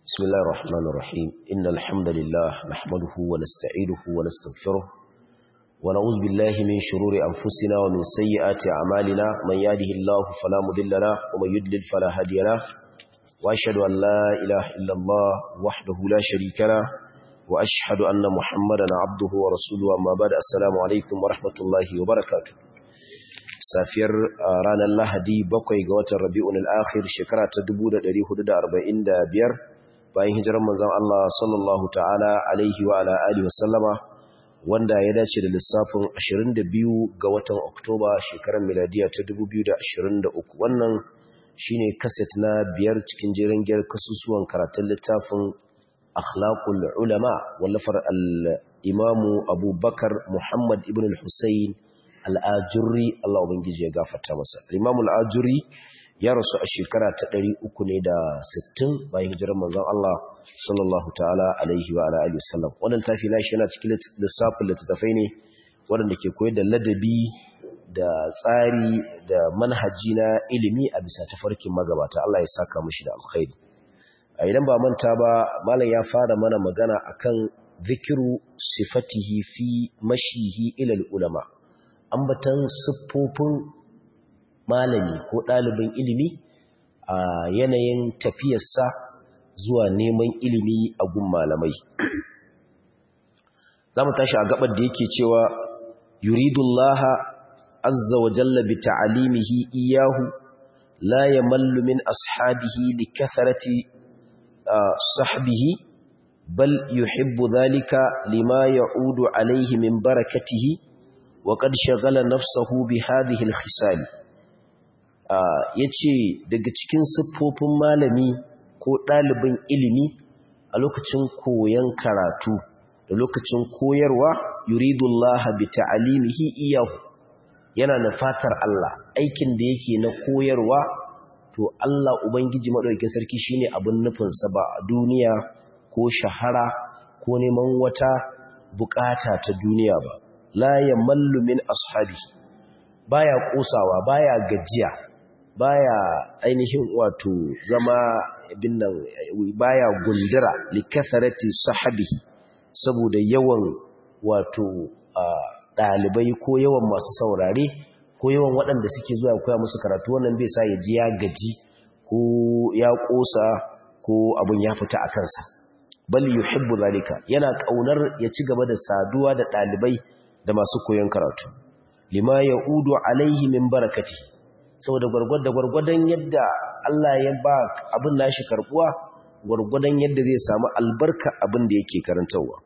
بسم الله الرحمن الرحيم إن الحمد لله نحمده ونستعيده ونستغفره ونعوذ بالله من شرور أنفسنا ومن سيئات أعمالنا من يهده الله فلا مضل له ومن يضلل فلا هادي له وأشهد أن لا إله إلا الله وحده لا شريك له وأشهد أن محمدا عبده ورسوله أما بعد السلام عليكم ورحمة الله وبركاته safiyar ranar lahadi bakwai ga watan rabi'un al'akhir shekara ta 1445 bayan hijirar manzon Allah sallallahu ta'ala alaihi wa ala alihi wasallama wanda ya dace da lissafin 22 ga watan oktoba shekarar miladiya ta 2023 wannan shine kaset na biyar cikin jerin gyar kasusuwan karatun littafin akhlaqul ulama wallafar al-imamu abubakar muhammad ibn al-husayn al'ajurri Allah Ubangiji ya gafarta masa. Imam al'ajurri ya rasu a shekara ta ɗari uku ne da sittin bayan hijirar manzon Allah sallallahu ta'ala alaihi wa alaihi wasallam. Wannan tafi na shi yana cikin lissafin littattafai ne waɗanda ke koyar da ladabi da tsari da manhaji na ilimi a bisa tafarkin magabata Allah ya saka mushi da alkhairi. A idan ba manta ba, Malam ya fara mana magana akan zikiru sifatihi fi mashihi ilal ulama. ambatan siffofin malami ko ɗalibin ilimi a yanayin tafiyarsa zuwa neman ilimi a gun malamai za mu tashi a gabar da yake cewa yuridullaha azza wa jalla bi ta'alimihi iyahu la yamallu min ashabihi li kathrati sahbihi bal yuhibbu dhalika lima ya'udu alayhi min barakatihi وقد شغل نفسه بهذه الخصال yace daga cikin siffofin malami ko ɗalibin ilimi a lokacin koyon karatu da lokacin koyarwa yuridullah bi ta'alimihi iyahu yana da fatar Allah aikin da yake na koyarwa to Allah ubangiji madaukakin sarki shine abin nufin sa ba a duniya ko shahara ko neman wata bukata ta duniya ba la ya mallu min ashabi baya kosawa baya gajiya baya ainihin wato zama binnan baya gundura likatharati sahabihi saboda yawan wato dalibai ko yawan masu saurare ko yawan waɗanda suke zuwa koya musu karatu wannan bai sa ya ji ya gaji ko ya kosa ko abun ya fita a kansa bal yuhibbu zalika yana kaunar ya ci gaba da saduwa da dalibai da masu koyon karatu lima ya udu alaihi min barakati saboda gwargwada gwargwadon yadda Allah ya ba abin nashi karbuwa gwargwadon yadda zai samu albarka abin da yake karantarwa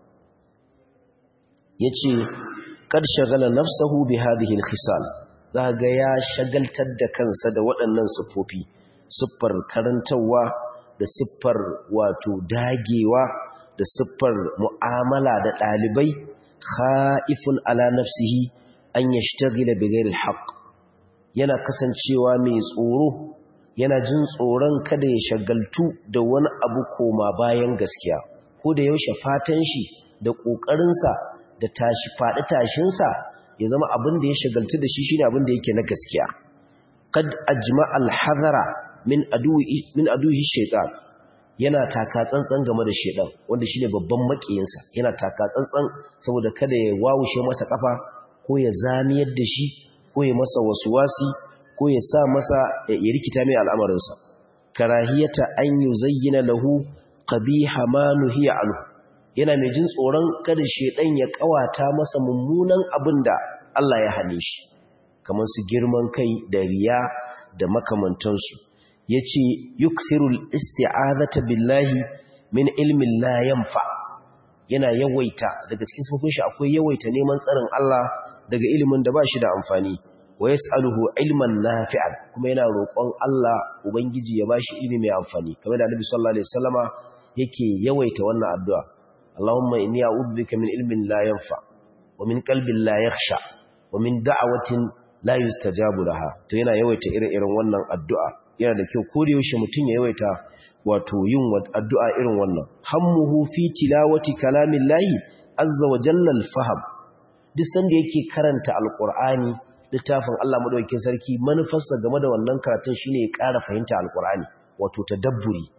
yace kad shagala nafsahu bi hadhihi alkhisal zaga ya shagaltar da kansa da waɗannan siffofi siffar karantarwa da siffar wato dagewa da siffar mu'amala da ɗalibai kha'ifun ala nafsihi an yashtagila bighairi alhaq yana kasancewa mai tsoro yana jin tsoron kada ya shagaltu da wani abu koma bayan gaskiya ko da yaushe fatan shi da kokarin sa da tashi fadi tashin sa ya zama abin da ya shagaltu da shi shine abin da yake na gaskiya qad ajma alhadara min aduwi min aduhi shaytan yana taka tsantsan game da shedan wanda shine babban makiyinsa yana taka tsantsan saboda kada ya wawushe masa kafa ko ya zamiyar da shi ko ya masa wasuwasi ko ya sa masa ya rikita mai al'amarinsa karahiyata an yuzayyana lahu qabiha ma nuhiya anhu yana mai jin tsoron kada shedan ya kawata masa mummunan abinda Allah ya hane shi kamar su girman kai da riya da makamantansu yace yukthirul isti'azata billahi min ilmin la yanfa yana yawaita daga cikin sifofin shi akwai yawaita neman tsarin Allah daga ilimin da ba shi da amfani wa yas'aluhu ilman nafi'an kuma yana roƙon Allah ubangiji ya bashi ilimi mai amfani kamar da Annabi sallallahu alaihi wasallama yake yawaita wannan addu'a Allahumma inni a'udhu bika min ilmin la yanfa wa min qalbin la yakhsha wa min da'watin la yustajabu laha to yana yawaita irin wannan addu'a yana da kyau ko da yaushe mutum ya yawaita wato yin addu'a irin wannan hammuhu fi tilawati kalamillahi azza wa jalla al-faham duk sanda yake karanta alqur'ani littafin Allah madaukakin sarki manufarsa game da wannan karatun shine ya ƙara fahimta alqur'ani wato tadabburi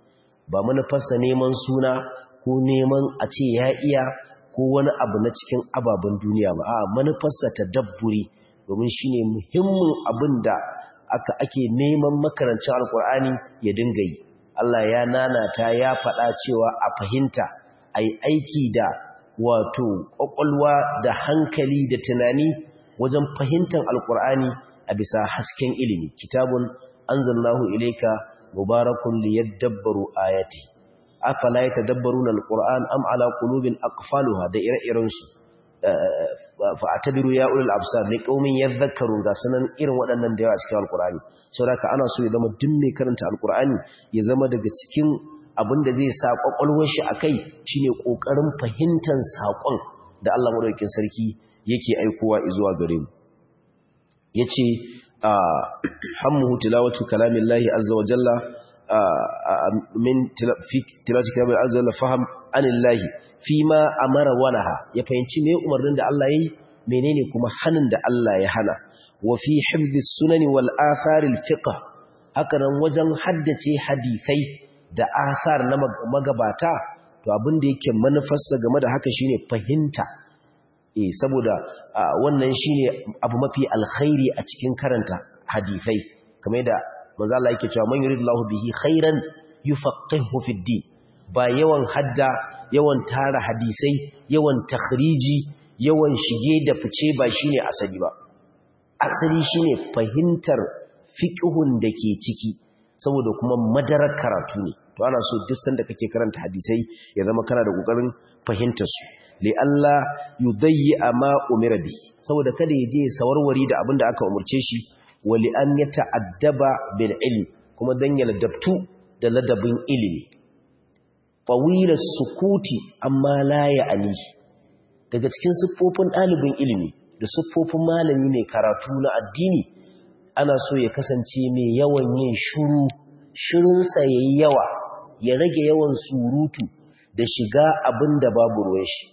ba manufarsa neman suna ko neman a ce ya iya ko wani abu na cikin ababen duniya ba a manufarsa ta dabburi domin shi ne muhimmin abin da aka ake neman makarancin alkur'ani ya dinga yi Allah ya nanata ya faɗa cewa a fahimta a yi aiki da wato ƙwaƙwalwa da hankali da tunani wajen fahimtar alkur'ani a bisa hasken ilimi kitabun anzalnahu ilayka mubarakun liyadabbaru ayati afala yatadabbaruna alquran am ala qulubin aqfaluha da ire-iren su fa atabiru ya ulul absar li qaumin yadhakkarun ga sanan irin waɗannan da yawa cikin alqurani saboda ana so ya zama duk mai karanta alqurani ya zama daga cikin abinda zai sa kwakwalwar shi akai shine kokarin fahimtar sakon da Allah madaukakin sarki yake aikowa zuwa gare mu yace hammuhu tilawatu kalamillahi azza wa jalla min tilawati kalamillahi azza wa jalla faham anillahi fima amara walaha ya fahimci me umarnin da Allah yayi menene kuma hanin da Allah ya hana wa fi hifdhis sunani wal athar al fiqh haka nan wajen haddace hadisai da asar na magabata to abin da yake manufarsa game da haka shine fahimta eh saboda wannan shine abu mafi alkhairi a cikin karanta hadisai kamar yadda manzo Allah yake cewa man yuridullahu bihi khairan yufaqihu fid din ba yawan hadda yawan tara hadisai yawan takhriji yawan shige da fice ba shine asali ba asali shine fahimtar fiqhun da ke ciki saboda kuma madarar karatu ne to ana so duk sanda kake karanta hadisai ya zama kana da kokarin fahimtar su li Allah yudayyi ma umira bi saboda kada ya je sawarwari da abin da aka umurce shi wa li an yata'addaba bil ilm kuma dan ya ladabtu da ladabin ilimi fawila sukuti amma la ya'ni daga cikin siffofin ɗalibin ilimi da siffofin malami mai karatu na addini ana so ya kasance mai yawan yin shuru shirunsa yayi yawa ya rage yawan surutu da shiga abin da babu ruwan shi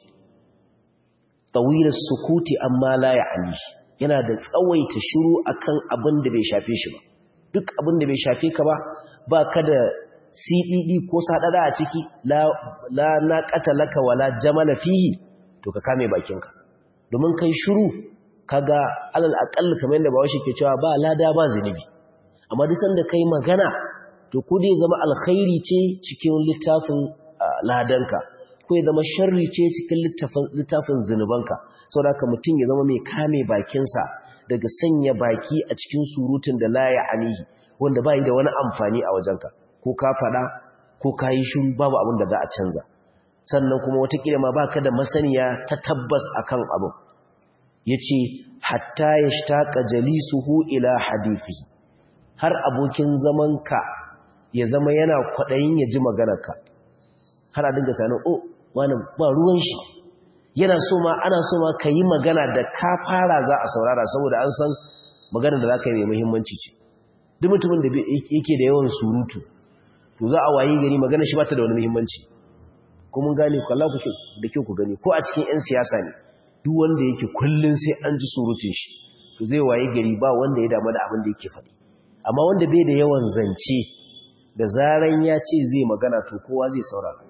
tawilar sukuti amma la ya'ni yana da tsawaita shiru akan abin da bai shafe shi ba duk abin da bai shafe ka ba ba ka da CDD ko sadada a ciki la la naqata laka wala jamala fihi to ka kame bakinka domin kai shiru kaga alal aqall kamar yadda bawashi ke cewa ba lada ba zinubi amma duk sanda kai magana to ko dai zama alkhairi ce cikin littafin ladanka ko ya zama sharri ce cikin littafin zunubanka saboda mutum ya zama mai kame bakinsa daga sanya baki a cikin surutun da la ya anihi wanda bai da wani amfani a wajenka ko ka faɗa ko ka yi shiru babu abin da za a canza sannan kuma watakila ma baka da masaniya ta tabbas akan abin yace hatta yashtaqa jalisuhu ila hadithi har abokin zamanka ya zama yana kwaɗayin ya ji maganarka har a dinga sanin o wani ba ruwan shi yana so ma ana so ma ka yi magana da ka fara za a saurara saboda an san maganar da za ka yi mai muhimmanci ce duk mutumin da yake da yawan surutu to za a wayi gari magana shi ba ta da wani muhimmanci ko mun gane ku Allah ku da kyau ku gani ko a cikin 'yan siyasa ne duk wanda yake kullun sai an ji surutun shi to zai wayi gari ba wanda ya damu da abin da yake faɗi amma wanda bai da yawan zance da zaran ya ce zai magana to kowa zai saurara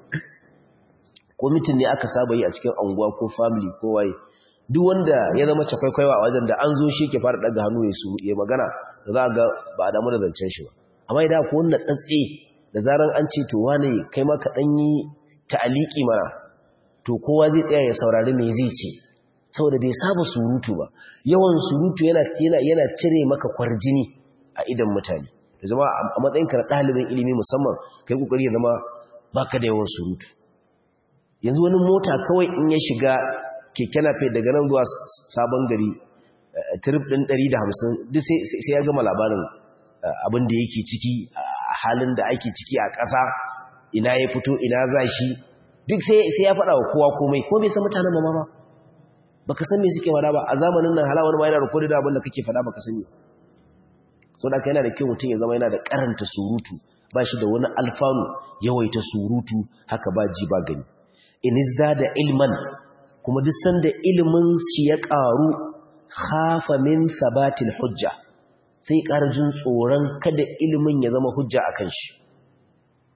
ko mitin ne aka saba yi a cikin anguwa ko family ko waye duk wanda ya zama cakwaikwaiwa a wajen da an zo shi ke fara daga hannu ya su ya magana da za ga ba a damu da zancen shi ba amma idan ko wanda tsatse da zaran an ce to wane kai ma ka dan yi ta'aliki mana to kowa zai tsaya ya saurari me zai ce saboda bai saba surutu ba yawan surutu yana yana yana cire maka kwarjini a idan mutane da zama a matsayinka na ɗalibin ilimi musamman kai kokari ya zama baka da yawan surutu yanzu wani mota kawai in ya shiga keke nafe daga nan zuwa sabon gari trip ɗin 150 duk sai ya gama labarin abin da yake ciki a halin da ake ciki a ƙasa ina ya fito ina za shi duk sai ya faɗa wa kowa komai ko bai san mutanen ba ba baka san me suke faɗa ba a zamanin nan halawar ma yana rikodin abin da kake faɗa baka sani so da yana da kyau mutum ya zama yana da karanta surutu ba shi da wani alfanu yawaita surutu haka ba ji ba gani in da ilman kuma duk sanda ilimin shi ya ƙaru khafa min sabatil hujja sai ƙara jin tsoron kada ilimin ya zama hujja a kan shi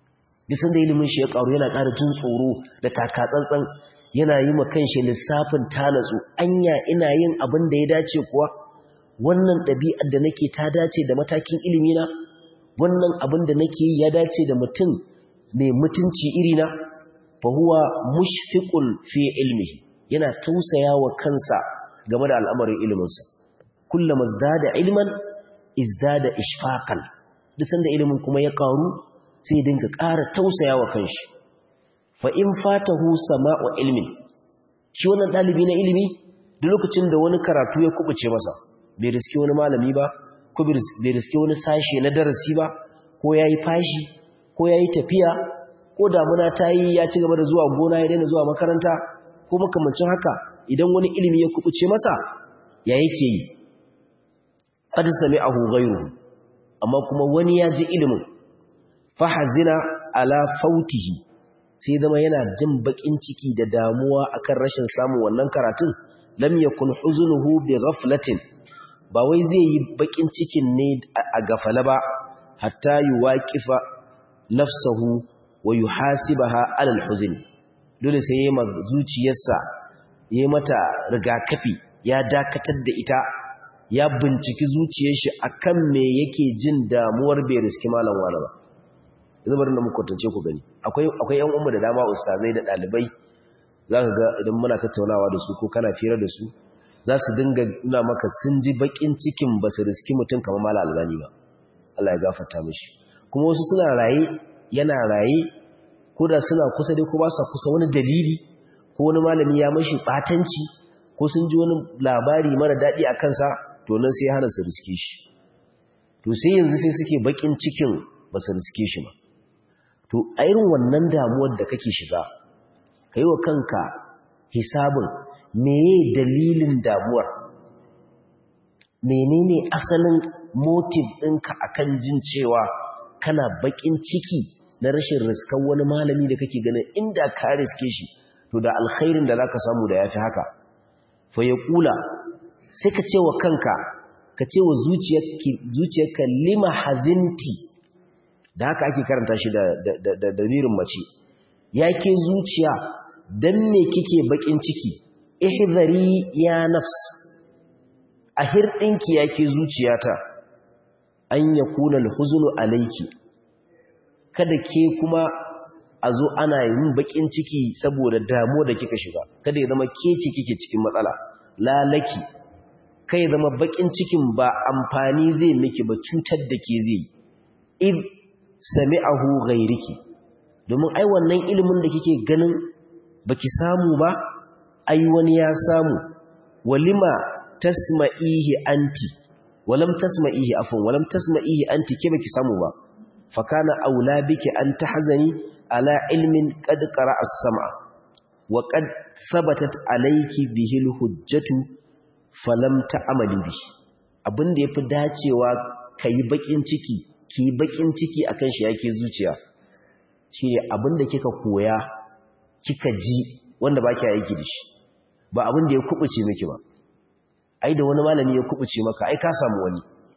duk sanda ilimin shi ya karu yana ƙara jin tsoro da takatsantsan yana yi ma kanshi lissafin tanatsu anya ina yin abin da ya dace kuwa wannan ɗabi'ar da nake ta dace da matakin ilimina wannan abin da nake yi ya dace da mutum mai mutunci irina fa huwa mushfiqul fi ilmihi yana tausaya wa kansa game da al'amarin iliminsa kullama izdada ilman izdada ishfaqan duk sanda ilimin kuma ya karu sai ya dinga ƙara tausaya wa kanshi fa in fatahu sama'u ilmin shi wannan dalibi na ilimi duk lokacin da wani karatu ya kubuce masa bai riske wani malami ba ko bai riske wani sashe na darasi ba ko yayi fashi ko yayi tafiya ko damuna ta yi ya ci gaba da zuwa gona ya daina zuwa makaranta ko makamancin haka idan wani ilimi ya kubuce masa ya yake yi qad sami'ahu ghayruhu amma kuma wani ya ji ilimin fahazina ala fautihi sai zama yana jin bakin ciki da damuwa akan rashin samun wannan karatun lam yakun huzunuhu bi ghaflatin ba wai zai yi bakin cikin ne a gafala ba hatta yuwaqifa nafsahu wa yuhasibaha ala alhuzn dole sai yayi ma zuciyarsa yayi mata rigakafi ya dakatar da ita ya binciki zuciyar shi akan me yake jin damuwar bai riski malam wala ba yanzu bari na muku kwatance ku gani akwai akwai yan umma da dama ustazai da dalibai zaka ga idan muna tattaunawa da su ko kana fira da su za su dinga nuna maka sun ji bakin cikin ba su riski mutum kamar malam albani ba Allah ya gafarta mishi kuma wasu suna raye yana raye ko da suna kusa dai ko ba sa kusa wani dalili ko wani malami ya mashi batanci ko sun ji wani labari mara daɗi a kansa to nan sai hana su riske shi to sai yanzu sai suke bakin cikin ba su riske shi ba to a irin wannan damuwar da kake shiga ka yi wa kanka hisabin meye dalilin damuwar menene asalin motive ɗinka akan jin cewa kana bakin ciki na rashin riskar wani malami da kake ganin inda ka riske shi to da alkhairin da zaka samu da yafi haka fa ya kula sai ka ce wa kanka ka ce wa zuciyarka lima hazinti da haka ake karanta shi da damirin mace ya ke zuciya don me kike bakin ciki ihzari ya nafs a hirɗinki ya ke zuciyata an ya kuna alhuzunu alaiki kada ke kuma a zo ana yin bakin ciki saboda damuwa da kika shiga kada ya zama ke ce kike cikin matsala lalaki kai zama bakin cikin ba amfani zai miki ba cutar da ke zai id sami'ahu ghairiki domin ai wannan ilimin da kike ganin baki samu ba ai wani ya samu walima tasma'ihi anti walam tasma'ihi afwan walam tasma'ihi anti ke baki samu ba fakana aula biki an tahzani ala ilmin qad qara'a as-sam'a wa qad thabatat alayki bihi al-hujjatu falam ta'amali bi abinda yafi dacewa kai bakin ciki ki bakin ciki akan shi yake zuciya shine abinda kika koya kika ji wanda baki aiki da shi ba abinda ya kubuce miki ba ai da wani malami ya kubuce maka ai ka samu wani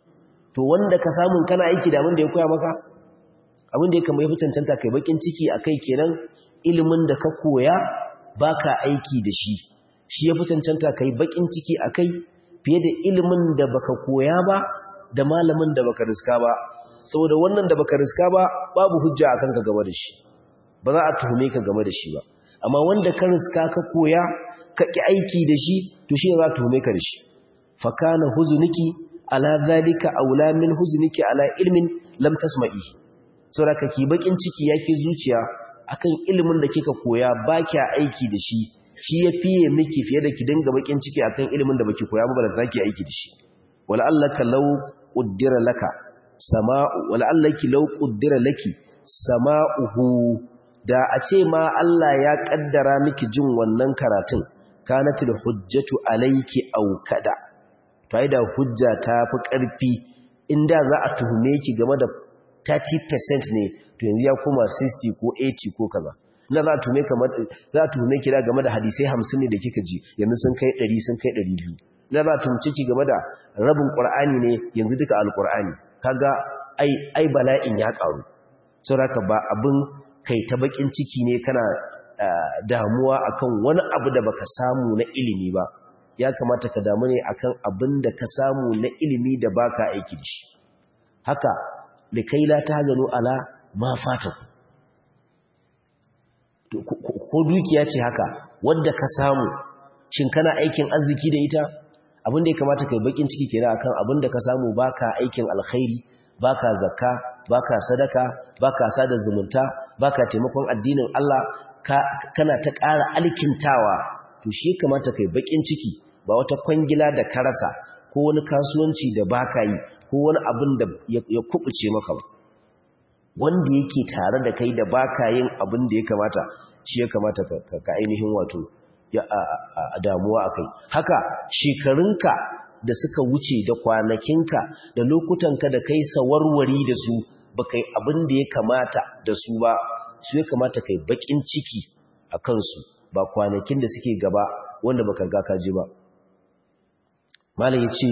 to wanda ka samu kana aiki da abinda ya koya maka abinda ya kama ya fi cancanta kai bakin ciki akai kenan ilimin da ka koya baka aiki da shi shi ya fi cancanta kai bakin ciki akai fiye da ilimin da baka koya ba da malamin da baka riska ba saboda wannan da baka riska ba babu hujja akan ka game da shi ba za a tuhume ka game da shi ba amma wanda ka riska ka koya ka ki aiki da shi to shi za a tuhume ka da shi fa kana huzunuki ala zalika aula min huzunuki ala ilmin lam tasma'i saboda ka ki bakin ciki yake zuciya akan ilimin da kika koya ba kya aiki da shi shi ya fiye miki fiye da ki dinga bakin ciki akan ilimin da baki koya ba da zaki aiki da shi wala allaka law qaddara laka sama'u wala allaki law qaddara laki sama'uhu da a ce ma Allah ya kaddara miki jin wannan karatun kanatul hujjatu alayki aw kada to ai da hujja ta fi karfi inda za a tuhume ki game da 30% ne to yanzu ya koma 60 ko 80 ko kaza na za a tuhume kamar za a tuhume ki da game da hadisai 50 ne da kika ji yanzu sun kai 100 sun kai 200 na za a tuhumce ki game da rabin qur'ani ne yanzu duka alqur'ani kaga ai ai bala'in ya karu saboda ba abin kai ta bakin ciki ne kana damuwa akan wani abu da baka samu na ilimi ba ya kamata ka damu ne akan abin da ka samu na ilimi da baka aiki da shi haka likai la tahzanu ala ma fataku ko dukiya ce haka wadda ka samu shin kana aikin arziki da ita abin da ya kamata kai bakin ciki kenan akan abin da ka samu baka aikin alkhairi baka zakka baka sadaka baka sada zumunta baka taimakon addinin Allah kana ta ƙara alkintawa to shi kamata kai bakin ciki ba wata kwangila da ka rasa ko wani kasuwanci da baka yi ko wani abin da ya kubuce maka ba wanda yake tare da kai da baka yin abin da ya kamata shi ya kamata ka ainihin wato a damuwa akai haka shekarunka da suka wuce da kwanakinka da lokutanka da kai sawarwari da su ba kai abin da ya kamata da su ba su ya kamata kai bakin ciki a kansu ba kwanakin da suke gaba wanda baka ga kaji ba malam yace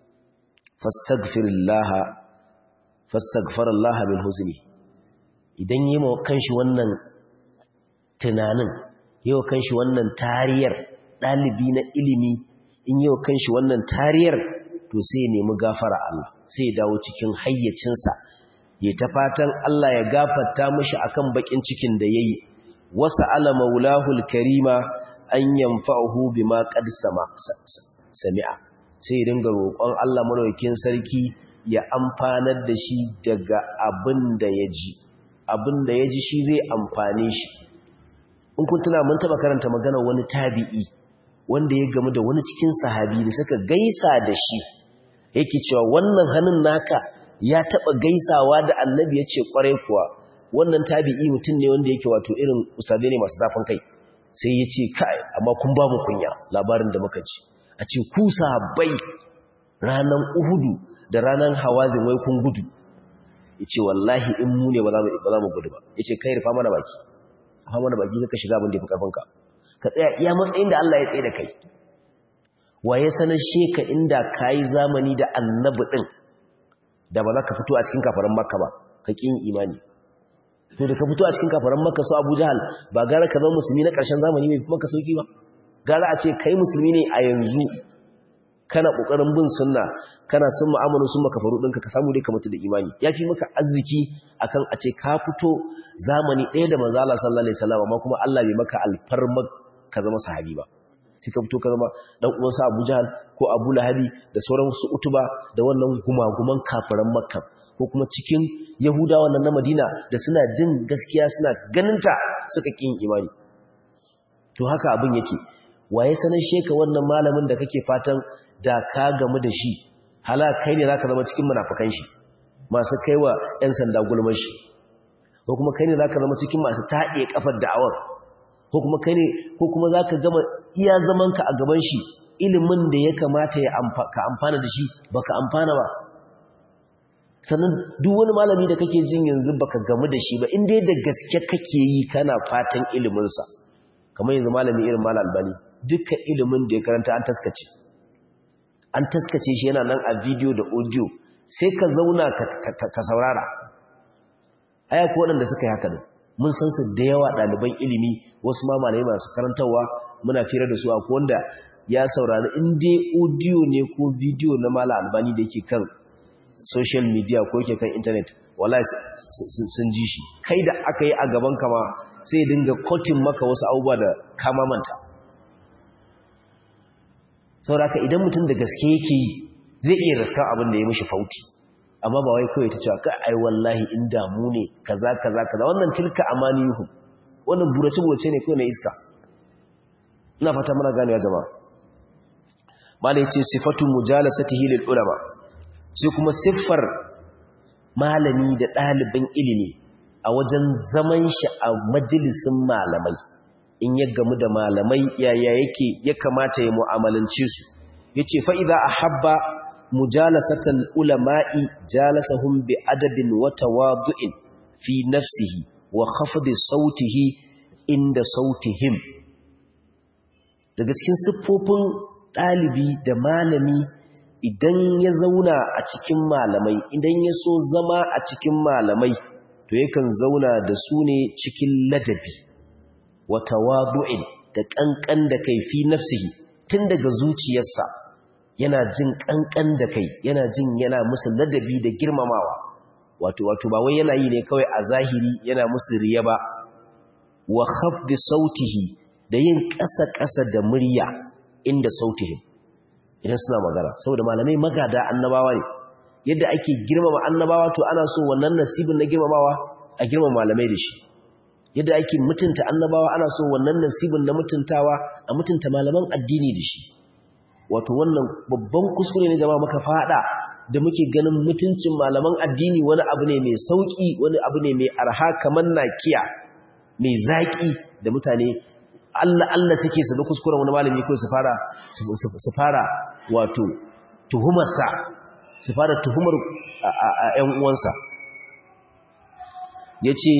fastaghfirillaha fastaghfarallaha min huzni idan yi wa kanshi wannan tunanin yi wa kanshi wannan tariyar dalibi na ilimi in yi wa kanshi wannan tariyar to sai ya nemi gafara Allah sai ya dawo cikin hayyacinsa ya ta fatan Allah ya gafarta mishi akan bakin cikin da yayi wasa ala maulahul karima an yanfa'uhu bima qad sama sami'a sai ya dinga roƙon Allah madaukakin sarki ya amfanar da shi daga abin da ya ji abin da ya ji shi zai amfane shi in kun tuna mun taba karanta magana wani tabi'i wanda ya gamu da wani cikin sahabi da suka gaisa da shi yake cewa wannan hannun naka ya taba gaisawa da annabi ya ce kwarai kuwa wannan tabi'i mutum ne wanda yake wato irin usabe ne masu zafin kai sai ya ce kai amma kun ba mu kunya labarin da muka ji a ce ku sahabbai ranan uhudu da ranan hawazin wai kun gudu ya ce wallahi in mu ne ba za mu gudu ba ya ce kai rufa mana baki rufa mana baki ka shiga abin da ya fi karfinka ka tsaya iya matsayin da Allah ya tsaye da kai wa ya sanar sheka inda ka yi zamani da annabi ɗin da ba za ka fito a cikin kafaran makka ba ka ƙin imani to da ka fito a cikin kafaran makka su abu jahal ba gara ka zama musulmi na ƙarshen zamani mai kuma ka sauki ba gara a ce kai musulmi ne a yanzu kana ƙoƙarin bin sunna kana sun ma'amalu sun maka faru ɗinka ka samu dai ka mutu da imani ya fi maka arziki akan a ce ka fito zamani ɗaya da manzo Allah sallallahu alaihi wasallam amma kuma Allah bai maka alfarma ka zama sahabi ba sai ka fito ka zama dan uwansa Abu Jahal ko Abu Lahabi da sauran su Utuba da wannan gumaguman kafiran Makka ko kuma cikin Yahudawa nan na Madina da suna jin gaskiya suna ganinta suka kin imani to haka abin yake waye sanar sheka wannan malamin da kake fatan da ka gamu da shi hala kai ne zaka zama cikin munafikan shi masu kaiwa ƴan sanda gulmar shi ko kuma kai ne zaka zama cikin masu taɗe kafar da'awar ko kuma kai ne ko kuma zaka gama iya zamanka a gaban shi ilimin da ya kamata ya ka amfana da shi baka amfana ba sannan duk wani malami da kake jin yanzu baka gamu da shi ba in dai da gaske kake yi kana fatan ilimin sa kamar yanzu malami irin malal albani dukkan ilimin da ya karanta an taskace an taskace shi yana nan a video da audio sai ka zauna ka saurara aya ko waɗanda suka yi haka ne mun san su da yawa ɗaliban ilimi wasu ma malamai masu karantarwa muna fira da su a wanda ya saurari in dai audio ne ko video na mala albani da yake kan social media ko yake kan internet wallahi sun ji shi kai da aka yi a gaban kama sai dinga kotin maka wasu abubuwa da kama manta sauraka idan mutum da gaske yake yi zai iya raskan abin da ya mishi fauti amma ba wai kawai ta cewa ka ai wallahi in damu ne kaza kaza kaza wannan tilka amaniyuhum wannan burace burace ne kawai na iska ina fata muna ganewa jama'a malai ce sifatu mujalasatihi lil ulama sai kuma siffar malami da ɗalibin ilimi a wajen zaman shi a majalisin malamai in ya gamu da malamai yaya yake ya kamata ya mu'amalance su yace fa idza ahabba mujalasatal ulama'i jalasahum bi adabin wa tawadu'in fi nafsihi wa khafdi sautihi inda sautihim daga cikin siffofin ɗalibi da malami idan ya zauna a cikin malamai idan ya so zama a cikin malamai to yakan zauna da su ne cikin ladabi wa tawadu'in da kankan da kai fi nafsihi tun daga zuciyarsa yana jin kankan da kai yana jin yana musu ladabi da girmamawa wato wato ba wai yana yi ne kawai a zahiri yana musu riya ba wa khafdi sautihi da yin ƙasa-ƙasa da murya inda sautihim idan suna magana saboda malamai magada annabawa ne yadda ake girmama annabawa to ana so wannan nasibin na girmamawa a girmama malamai da shi yadda ake mutunta annabawa ana so wannan nasibin na mutuntawa a mutunta malaman addini da shi wato wannan babban kuskure ne jama'a muka fada da muke ganin mutuncin malaman addini wani abu ne mai sauki wani abu ne mai arha kamar nakiya mai zaki da mutane Allah Allah suke su da kuskuren wani malami ko su fara su fara wato tuhumarsa su fara tuhumar ƴan uwansa yace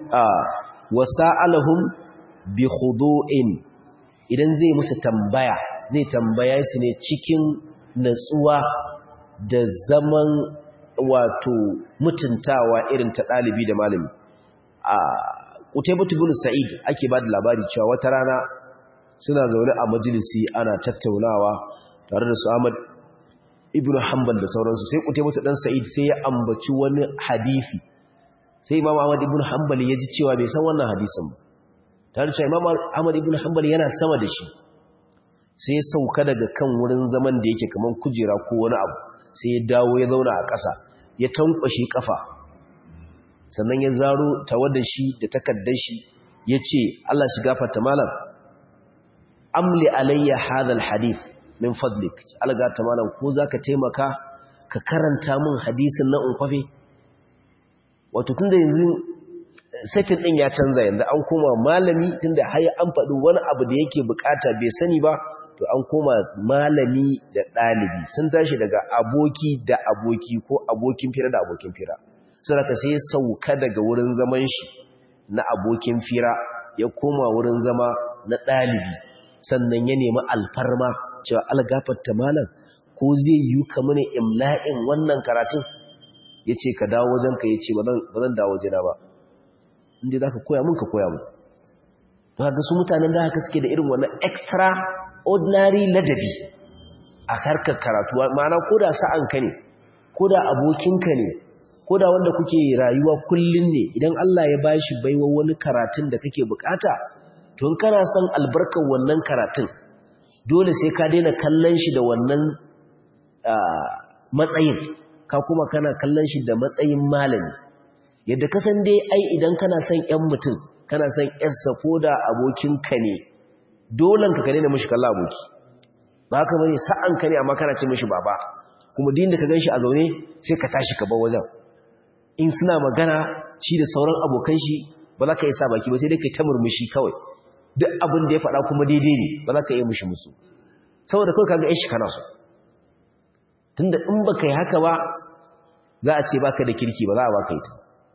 wasa'alahum bi khudu'in idan zai musu tambaya zai tambaya su ne cikin natsuwa da zaman wato mutuntawa irin ta ɗalibi da malami a Qutaybah ibn Sa'id ake ba da labari cewa wata rana suna zaune a majalisi ana tattaunawa tare da su Ahmad ibn Hanbal da sauransu sai Qutaybah dan Sa'id sai ya ambaci wani hadisi sai Imam Ahmad ibn Hanbal ya ji cewa bai san wannan hadisin ba tare da Imam Ahmad ibn Hanbal yana sama da shi sai ya sauka daga kan wurin zaman da yake kaman kujera ko wani abu sai ya dawo ya zauna a ƙasa ya tankwashe kafa sannan ya zaro tawadda shi da takaddar shi ya ce Allah shi gafarta malam amli alayya hadal hadith min fadlik algata malam ko zaka taimaka ka karanta min hadisin nan in kwafe wato tunda yanzu sakin din ya canza yanzu an koma malami tunda har an faɗi wani abu da yake bukata bai sani ba to an koma malami da ɗalibi sun tashi daga aboki da aboki ko abokin fira da abokin fira saraka sai ya sauka daga wurin zaman shi na abokin fira ya koma wurin zama na ɗalibi sannan ya nemi alfarma cewa algafarta malam ko zai yi ka mini imla'in wannan karatun ya ce ka dawo wajenka ya ce ba zan dawo wajena ba inda za ka koya mun ka koya mun ba ga su mutanen da haka suke da irin wannan extra ordinary ladabi a harkar karatu ma'ana ko da sa'anka ne ko da abokinka ne ko da wanda kuke rayuwa kullun ne idan Allah ya bashi baiwa wani karatun da kake bukata to in kana son albarkar wannan karatun dole sai ka daina kallon shi da wannan matsayin ka kuma kana kallon shi da matsayin malami yadda ka san dai ai idan kana son ƴan mutum kana son ƴarsa ko da abokinka ne dolen ka daina mishi kallon aboki ba haka bane sa'an ka ne amma kana ce mishi baba kuma din da ka ganshi a zaune sai ka tashi ka bar wajen in suna magana shi da sauran abokan shi ba za ka yi sa baki ba sai dai kai ta murmushi kawai duk abin da ya faɗa kuma daidai ne ba za ka iya mushi musu saboda kawai kaga shi kana so tunda in ba ka yi haka ba za a ce baka da kirki ba za a baka ita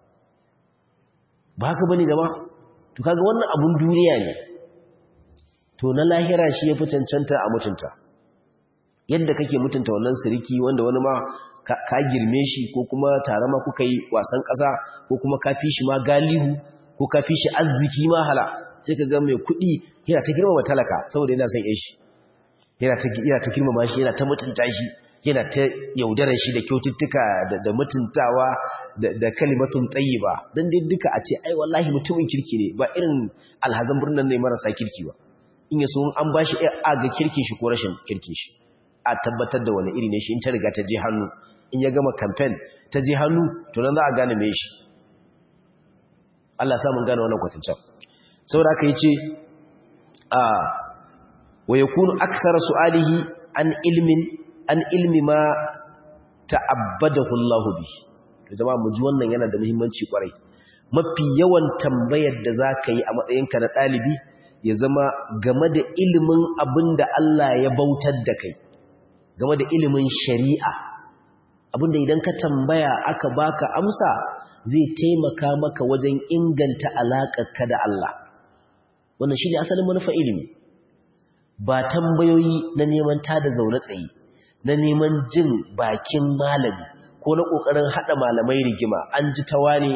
ba haka bane zama to kaga wannan abun duniya ne to na lahira shi ya fi cancanta a mutunta yadda kake mutunta wannan siriki wanda wani ma ka girme shi ko kuma tare ma kuka yi wasan ƙasa ko kuma ka fi shi ma galihu ko ka fi shi arziki ma hala sai ka ga mai kuɗi yana ta girmama talaka saboda yana son shi yana ta girmama shi yana ta mutunta shi yana ta yaudarar shi da kyaututtuka da mutuntawa da kalimatun ba don dai duka a ce ai wallahi mutumin kirki ne ba irin alhazan birnin ne marasa kirki ba in yaso an ba shi a ga kirkin shi ko rashin kirkin shi a tabbatar da wani iri ne shi in ta riga ta je hannu in ya gama campaign ta je hannu to nan za a gane mai shi Allah ya mun gane wannan kwatancan saboda aka yi ce a wa yakunu aksara su'alihi an ilmin an ilmi ma ta'abbadahu Allah bi to jama'a mu ji wannan yana da muhimmanci kwarai mafi yawan tambayar da zaka yi a matsayinka na dalibi ya zama game da ilimin abinda Allah ya bautar da kai game da ilimin shari'a abinda idan ka tambaya aka baka amsa zai taimaka maka wajen inganta alaƙarka da Allah wannan shine asalin manufa ilimi ba tambayoyi na neman tada zaune tsaye na neman jin bakin malami ko na ƙoƙarin haɗa malamai rigima an ji tawa ne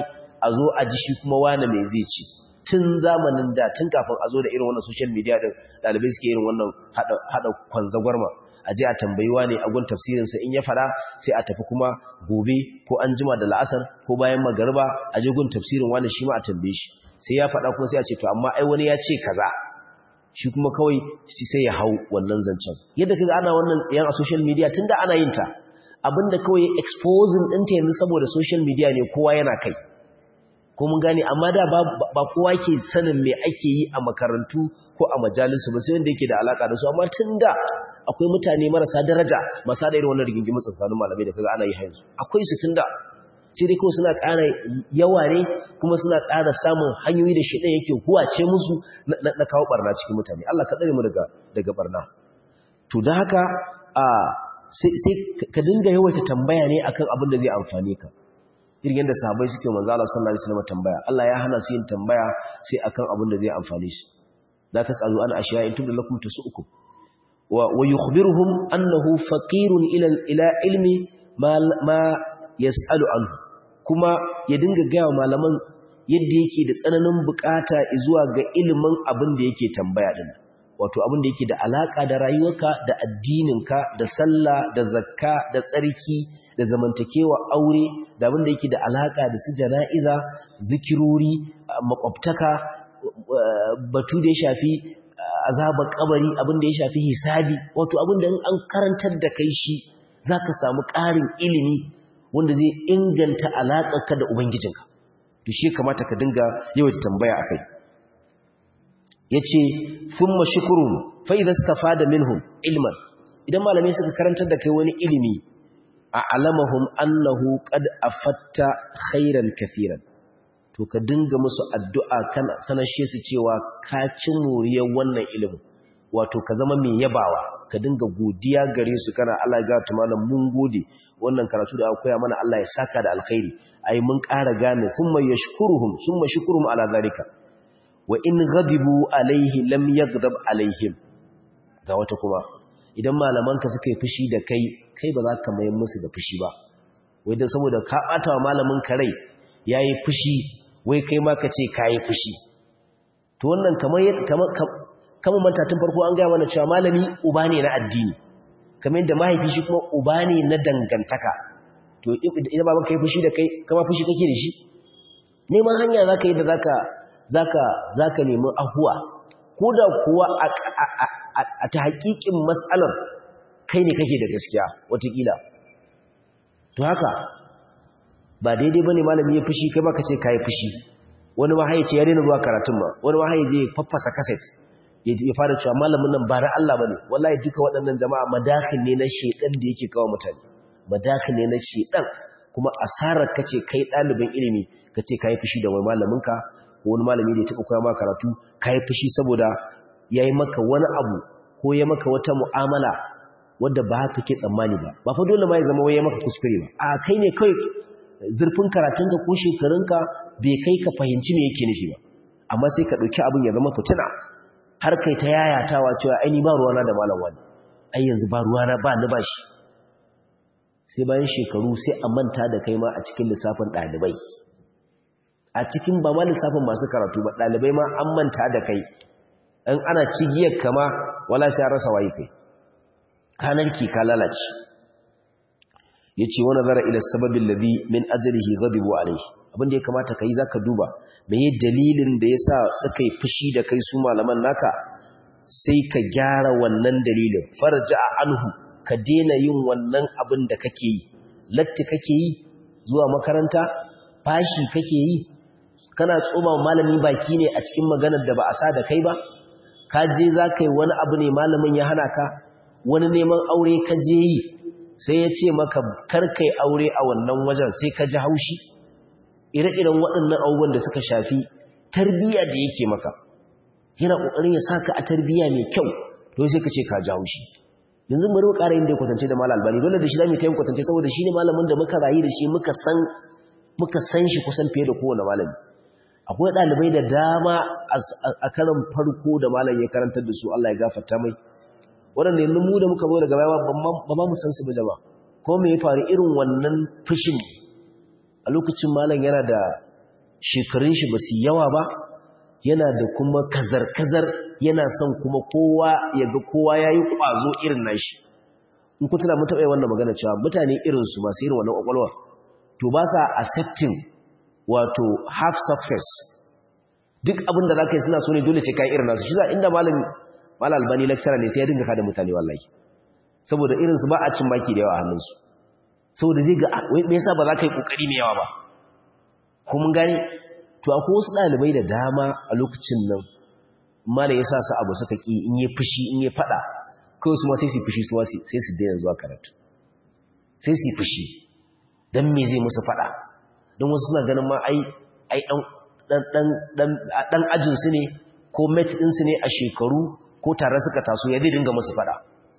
a zo a ji shi kuma wane mai zai ci tun zamanin da tun kafin a zo da irin wannan social media din dalibai suke irin wannan hada kwanzagwarma a je a tambayi wane a gun tafsirinsa in ya fada sai a tafi kuma gobe ko an jima da la'asar ko bayan magariba a je gun tafsirin wane shi ma a tambaye shi sai ya fada kuma sai a ce to amma ai wani ya ce kaza shi kuma kawai shi sai ya hau wannan zancen yadda kaga ana wannan tsayan a social media tunda ana yin ta abinda kawai exposing ɗinta yanzu saboda social media ne kowa yana kai ko mun gane amma da ba kowa ke sanin me ake yi a makarantu ko a majalisu ba sai wanda yake da alaka da su amma tunda akwai mutane marasa daraja masu da irin wannan rigingimu tsakanin malamai da kaga ana yi yanzu akwai su tunda sai dai kawai suna ƙara yawa ne kuma suna ƙara samun hanyoyi da shi yake huwace musu na kawo barna cikin mutane Allah ka tsare mu daga daga barna to da haka a sai ka dinga yawaita tambaya ne akan abin da zai amfane ka irin yadda sahabbai suke manzo Allah sallallahu alaihi wasallam tambaya Allah ya hana su yin tambaya sai akan abin da zai amfane su la tasalu an ashiya in tubda lakum tasukum wa wa yukhbiruhum annahu faqirun ila ila ilmi ma ma yasalu anhu kuma ya dinga ga malaman yadda yake da tsananin bukata zuwa ga ilimin abin da yake tambaya din wato abin da yake da alaka da rayuwarka da addininka da sallah da zakka da tsarki da zamantakewa aure da abin da yake da alaka da su jana'iza zikirori makwabtaka batu da ya shafi azabar kabari abin da ya shafi hisabi wato abin da an karantar da kai shi zaka samu ƙarin ilimi wanda zai inganta alaƙarka da ubangijinka to shi kamata ka dinga yawaita tambaya akai yace thumma shukrun fa idza istafada minhum ilman idan malamai suka karantar da kai wani ilimi a'lamahum annahu qad afatta khairan kaseeran to ka dinga musu addu'a kan sanashe su cewa ka ci muriyar wannan ilimin wato ka zama mai yabawa ka dinga godiya gare su kana Allah ya gata malam mun gode wannan karatu da aka koya mana Allah ya saka da alkhairi ai mun ƙara gane thumma yashkuruhum thumma shukruhum ala zalika wa in ghadibu alaihi lam yaghdab alaihim ga wata kuma idan malamanka suka yi fushi da kai kai ba za ka mayar musu da fushi ba wai dan saboda ka bata wa malamin ka rai yayi fushi wai kai ma ka ce kai fushi to wannan kamar kamar kamar manta tun farko an ga mana cewa malami uba ne na addini kamar yadda mahaifi shi kuma uba ne na dangantaka to idan baban kai fushi da kai kama fushi kake da shi neman hanya zaka yi da zaka zaka zaka nemi ahuwa ko da kuwa a ta hakikin matsalar kai ne kake da gaskiya watakila to haka ba daidai bane malami ya fushi kai baka ce kai fushi wani ma haye ce ya daina zuwa karatun ma wani ma haye je faffasa cassette ya fara cewa malamin nan ba na Allah bane wallahi duka waɗannan jama'a madakhil ne na shedan da yake kawo mutane madakhil ne na shedan kuma asarar kace kai ɗalibin ilimi kace kai fushi da wani malamin ka ko wani malami da ya taɓa koya maka karatu kai fushi saboda yayi maka wani abu ko ya maka wata mu'amala wadda ba haka ke tsammani ba ba fa dole ma ya zama wai ya maka kuskure ba a kai ne kai zurfin karatunka ko shekarunka bai kai ka fahimci me yake nufi ba amma sai ka ɗauki abin ya zama fitina har kai ta yayatawa cewa ai ni ba ruwana da malam wani ai yanzu ba ruwana ba ni ba shi sai bayan shekaru sai a manta da kai ma a cikin lissafin ɗalibai a cikin ba ma lissafin masu karatu ba ɗalibai ma an manta da kai in ana cigiyar kama wala sai rasa waye kai kanarki ka lalace yace wa nazara ila sababin ladhi min ajlihi ghadibu alayhi abinda ya kamata kai zaka duba meye dalilin da yasa suka yi fushi da kai su malaman naka sai ka gyara wannan dalilin farja anhu ka daina yin wannan abin da kake yi latti kake yi zuwa makaranta fashi kake yi kana tsoma malami baki ne a cikin maganar da ba a sa da kai ba ka je za ka yi wani abu ne malamin ya hana ka wani neman aure ka je yi sai ya ce maka karkai aure a wannan wajen sai ka ji haushi ire-iren waɗannan abubuwan da suka shafi tarbiyya da yake maka yana ƙoƙarin ya saka a tarbiyya mai kyau to sai ka ce ka ji haushi yanzu bari mu ƙara yin da kwatance da malam albani dole da shi zamu ta yin kwatance saboda shi ne malamin da muka rayu da shi muka san muka san shi kusan fiye da kowane malami akwai ɗalibai da dama a karan farko da malam ya karantar da su Allah ya gafarta mai waɗanda yanzu mu da muka zo daga baya ba ma mu san su ba jama ko me ya faru irin wannan fushin a lokacin malam yana da shekarun shi ba su yawa ba yana da kuma kazar-kazar yana son kuma kowa ya ga kowa ya yi ƙwazo irin nashi in ku tuna mutu wannan magana cewa mutane irinsu masu irin wannan ƙwaƙwalwar to ba sa accepting wato half success duk abin da za ka yi suna so ne dole sai ka yi irin nasu shi za inda malam albani lecturer ne sai ya dinga kada mutane wallahi saboda irinsu ba a cin baki da yawa a hannunsu saboda zai ga me yasa ba za ka yi ƙoƙari mai yawa ba ko mun gane to akwai wasu ɗalibai da dama a lokacin nan malam ya sa su abu suka ƙi in yi fushi in yi faɗa kawai su ma sai su fushi su sai su daina zuwa karatu sai su fushi don me zai musu faɗa don wasu suna ganin ma ai ai ɗan ajinsu ne ko mate ɗinsu ne a shekaru ko tare suka taso ya zai dinga musu faɗa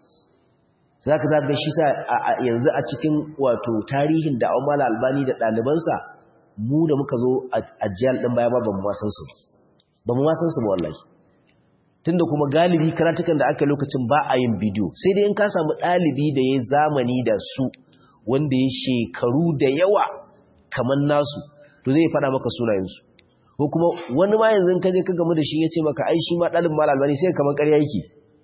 za ka zaga shi sa yanzu a cikin wato tarihin da mala albani da ɗalibansa mu da muka zo a jiyar ɗin baya ba ba mu wasan su ba mu wasan su ba wallahi tunda kuma galibi karatukan da aka lokacin ba a yin bidiyo sai dai in ka samu ɗalibi da ya zamani da su wanda ya shekaru da yawa kamar nasu to zai faɗa maka sunayensu ko kuma wani ma yanzu ka je ka gamu da shi ya ce maka ai shi ma ɗalibin mal albani sai kamar ƙarya yake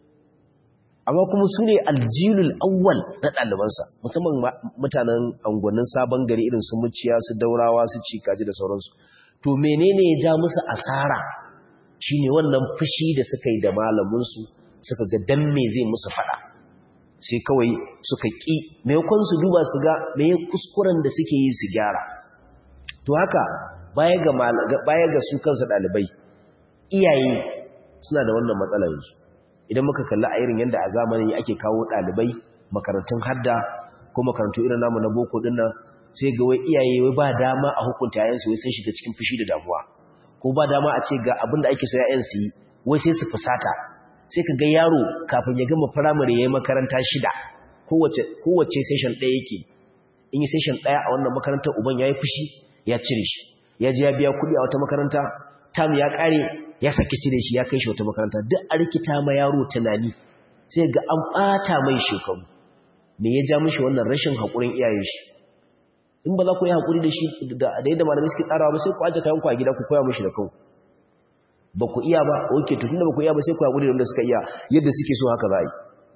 amma kuma su ne aljilul awwal na ɗalibansa musamman mutanen angonin sabon gari irin su muciya su daurawa su cikaji da sauransu to menene ya ja musu asara shine wannan fushi da suka yi da malaminsu suka ga dan me zai musu fada sai kawai suka ƙi maimakon su duba su ga me kuskuren da suke yi su gyara to haka baya ga baya ga su kansu ɗalibai iyaye suna da wannan matsalar yanzu idan muka kalli a irin yadda a zamanin ake kawo ɗalibai makarantun hadda ko makarantu irin namu na boko ɗin nan sai ga wai iyaye wai ba dama a hukunta yayansu wai sun shiga cikin fushi da damuwa ko ba dama a ce ga abin da ake so yayan su yi wai sai su fusata sai ka ga yaro kafin ya gama firamare ya yi makaranta shida kowace kowace session ɗaya yake in yi session ɗaya a wannan makarantar uban ya yi fushi ya cire shi ya je ya biya kuɗi a wata makaranta tam ya ƙare ya saki cire shi ya kai shi wata makaranta duk a rikita ma yaro tunani sai ga an ɓata mai shekaru me ya ja mishi wannan rashin haƙurin iyayen shi in ba za ku yi haƙuri da shi da yadda malamai suke tsarawa ba sai ku aje kayanku a gida ku koya mishi da kanku ba ku iya ba oke to tunda ba ku iya ba sai ku haƙuri da wanda suka iya yadda suke so haka za a yi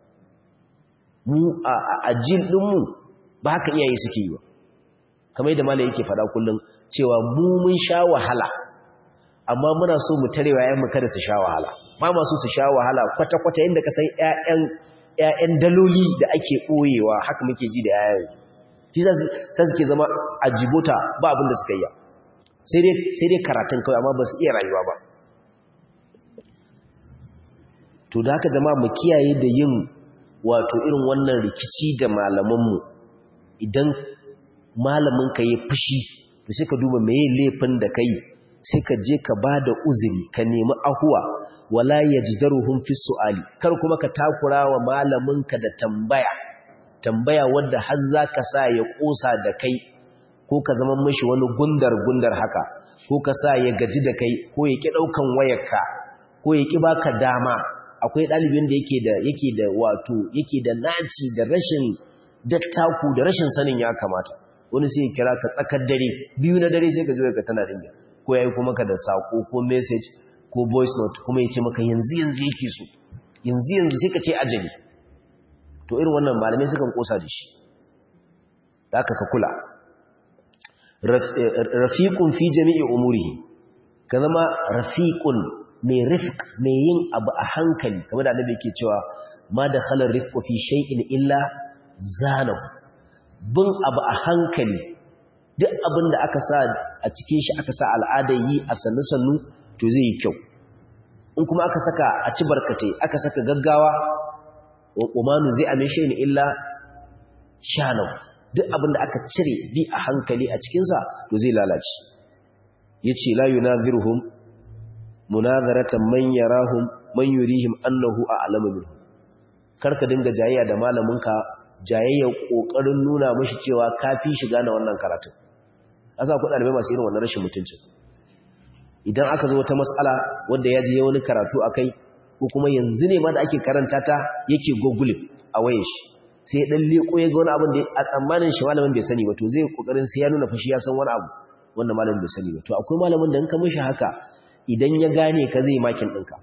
mu a jin ɗinmu ba haka iyaye suke yi ba kamar yadda malamai yake faɗa kullum cewa mu mun sha wahala amma muna so mu tarewa ‘ya'yanmu kada su sha wahala ba masu su sha wahala kwata-kwata yadda ka san ‘ya'yan daloli da ake ɓoyewa haka muke ji da ‘ya'yan shi sai suke zama a jibota ba abin da suka yi sai dai karatun kawai amma ba su iya rayuwa ba to da haka jama'a mu kiyaye da yin wato irin wannan rikici da malamanmu idan malamin ka yi fushi to sai ka duba meye laifin da ka yi sai ka je ka ba da uzuri ka nemi ahuwa wala yajdaruhum fi su'ali kar kuma ka takura wa malaminka da tambaya tambaya wadda har zaka sa ya kosa da kai ko ka zama mishi wani gundar gundar haka ko ka sa ya gaji da kai ko ya ki daukan wayarka ko ya ki baka dama akwai dalibin da yake da yake da wato yake da naci da rashin dattaku da rashin sanin ya kamata wani sai ya kira ka tsakar dare biyu na dare sai ka zo ka tana dinga ko ya yi kuma ka da saƙo ko message ko voice note kuma ya ce maka yanzu yanzu yake so yanzu yanzu sai ka ce ajali to irin wannan malamai sukan kosa da shi da aka ka kula rafiqun fi jami'i umurihi ka zama rafiqun mai rifq mai yin abu a hankali kamar da annabi yake cewa ma da khalar rifqu fi shay'in illa zanahu bin abu a hankali duk abin da aka sa a cikin shi aka sa al'adar yi a sannu-sannu to zai yi kyau in kuma aka saka a ci barkatai aka saka gaggawa wa umanu zai ame shi ne illa shanau duk abin da aka cire bi a hankali a cikinsa to zai lalace ya ce la yunazirhum munazaratan man yarahum man yurihim annahu a'lamu minhum karka dinga jayayya da malaminka jayayyar kokarin nuna mishi cewa kafi shiga na wannan karatun asa ku dalibai masu irin wannan rashin mutuncin idan aka zo wata mas'ala wanda ya je wani karatu akai ko kuma yanzu ne ma da ake karanta ta yake google a wayar shi sai ya dan leko ya ga wani abin da a tsammanin shi malamin bai sani ba to zai kokarin sai ya nuna fashi ya san wani abu wanda malamin bai sani ba to akwai malamin da in ka mishi haka idan ya gane ka zai makin ɗinka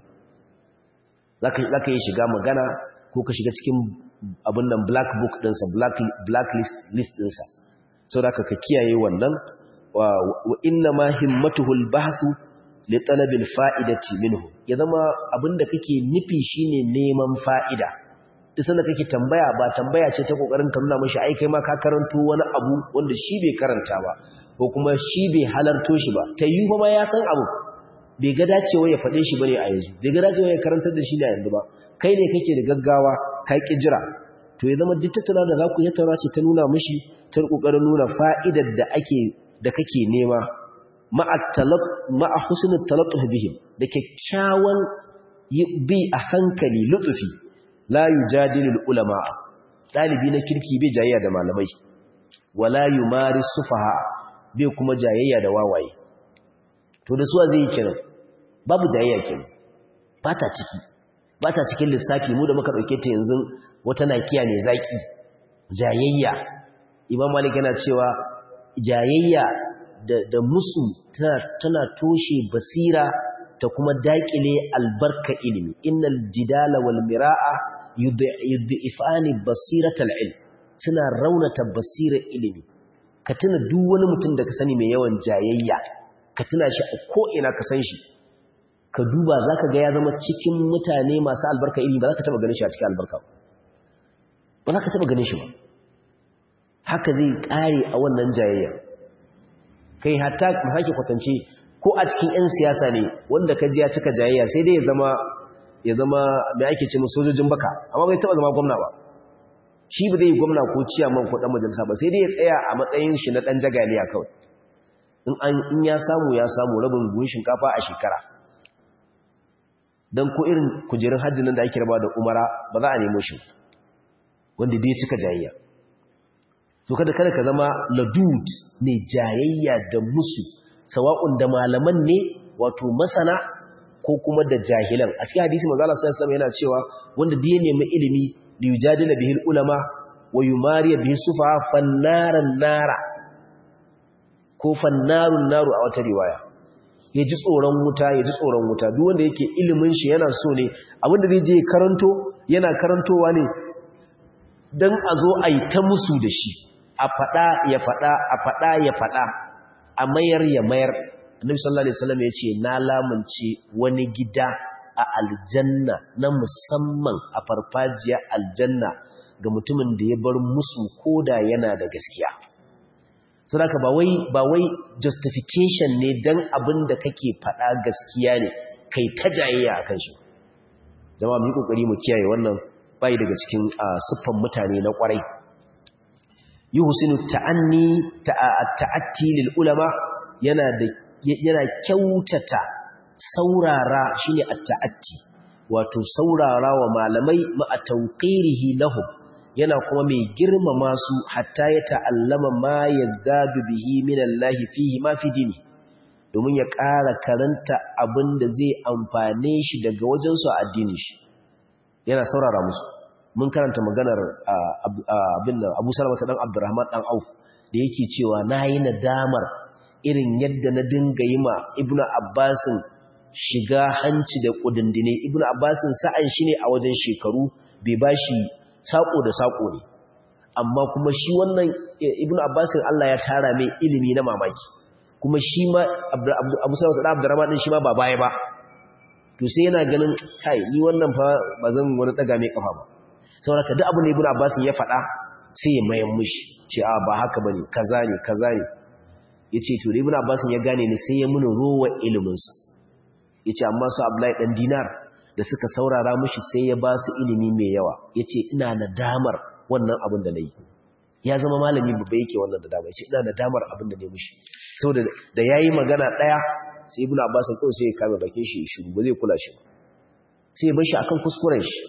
za ka yi shiga magana ko ka shiga cikin abin nan black book ɗinsa black list ɗinsa sau da ka kiyaye wannan wa inna ma himmatuhul bahasu li talabil fa'idati minhu ya zama abin da kake nufi shine neman fa'ida duk sanda kake tambaya ba tambaya ce ta kokarin ka nuna mashi ai kai ma ka karanto wani abu wanda shi bai karanta ba ko kuma shi bai halarto shi ba ta yi kuma ya san abu bai ga dacewa ya faɗe shi bane a yanzu bai ga dacewa ya karantar da shi ne a yanzu ba kai ne kake da gaggawa ka ki jira to ya zama duk tattauna da za ku tattauna ce ta nuna mishi ta kokarin nuna fa'idar da ake da kake nema ma'a talab ma'a husnul talattuh bihim da kyakkyawan bi a hankali lutsufi la yujadilu ulama dalibi na kirki bai jayayya da malamai wala yumaris sufaha bai kuma jayayya da wawaye to da suwa zai yi kiran babu jayayya kenan ba ta ciki ba ta cikin lissafi mu da muka dauke ta yanzu wata nakiya ne zaki jayayya imam malik yana cewa jayayya da, da musu tana toshe basira ta kuma daƙile albarka ilimi innal jidala wal mira'a yudhifani basiratal ilm suna raunata basirar ilimi ka tuna duk wani mutum da ka sani mai yawan jayayya ka tuna shi a ko ina ka san shi ka duba zaka ga ya zama cikin mutane masu albarka ilimi ba za ka taba ganin shi a cikin albarka ba za ka taba ganin shi ba haka zai kare a wannan jayayya kai hatta hake kwatance ko a cikin 'yan siyasa ne wanda ka ji ya cika jayayya sai dai ya zama ya zama mai ake ce sojojin baka amma bai taba zama gwamna ba shi ba zai yi gwamna ko ciyaman ko dan majalisa ba sai dai ya tsaya a matsayin shi na dan jagaliya kawai in an in ya samu ya samu rabin buhun shinkafa a shekara dan ko irin kujerun hajji nan da ake raba da umara ba za a nemo shi wanda dai cika jayayya to kada kada ka zama ladud mai jayayya da musu sawa'un da malaman ne wato masana ko kuma da jahilan a cikin hadisi manzo Allah sallallahu alaihi yana cewa wanda da ya nemi ilimi li yujadila bihi ulama wa yumariya bihi sufa fannaran nara ko fannarun naru a wata riwaya ya ji tsoron wuta ya ji tsoron wuta duk wanda yake ilimin shi yana so ne abinda zai je karanto yana karantowa ne dan a zo a yi ta musu da shi a faɗa ya faɗa a faɗa ya faɗa a mayar ya mayar annabi sallallahu alaihi wasallam yace na lamunce wani gida a aljanna na musamman a farfajiya aljanna ga mutumin da ya bar musu koda yana da gaskiya saboda ba wai ba wai justification ne dan abin da kake faɗa gaskiya ne kai ta jayayya akan shi jama'a mu yi kokari mu kiyaye wannan bai daga cikin siffan mutane na kwarai yuhsinu ta'anni ta'atti lil ulama yana da yana kyautata saurara shine at-ta'atti wato saurara wa malamai ma tawqirihi lahum yana kuma mai girmama su hatta ya ta'allama ma yazdadu bihi min Allah fihi ma fi dini domin ya ƙara karanta abin da zai amfane shi daga wajen su a addinin shi yana saurara musu mun karanta maganar abin nan Abu Salama ta dan Abdurrahman dan Auf da yake cewa nayi nadamar irin yadda na dinga yi ma Ibn Abbasin shiga hanci da kudindine Ibn Abbasin sa'an shi ne a wajen shekaru bai bashi sako da sako ne amma kuma shi wannan Ibn Abbasin Allah ya tara mai ilimi na mamaki kuma shi ma Abu Salama ta dan Abdurrahman din shi ma ba baya ba to sai yana ganin kai ni wannan fa bazan wani daga mai kafa ba sauraka duk abin da ibn abbas ya faɗa sai ya mayan mushi ce a ba haka bane kaza ne kaza ne yace to ibn abbas ya gane ne sai ya muni rowa ilimin sa yace amma su abdullahi dan dinar da suka saurara mushi sai ya ba su ilimi mai yawa yace ina nadamar wannan abin da nayi ya zama malami babba yake wannan da dama yace ina nadamar abin da nayi mushi saboda da yayi magana daya sai ibn abbas kawai sai ya kame bakin shi shiru ba zai kula shi ba sai ya bar shi akan kuskuren shi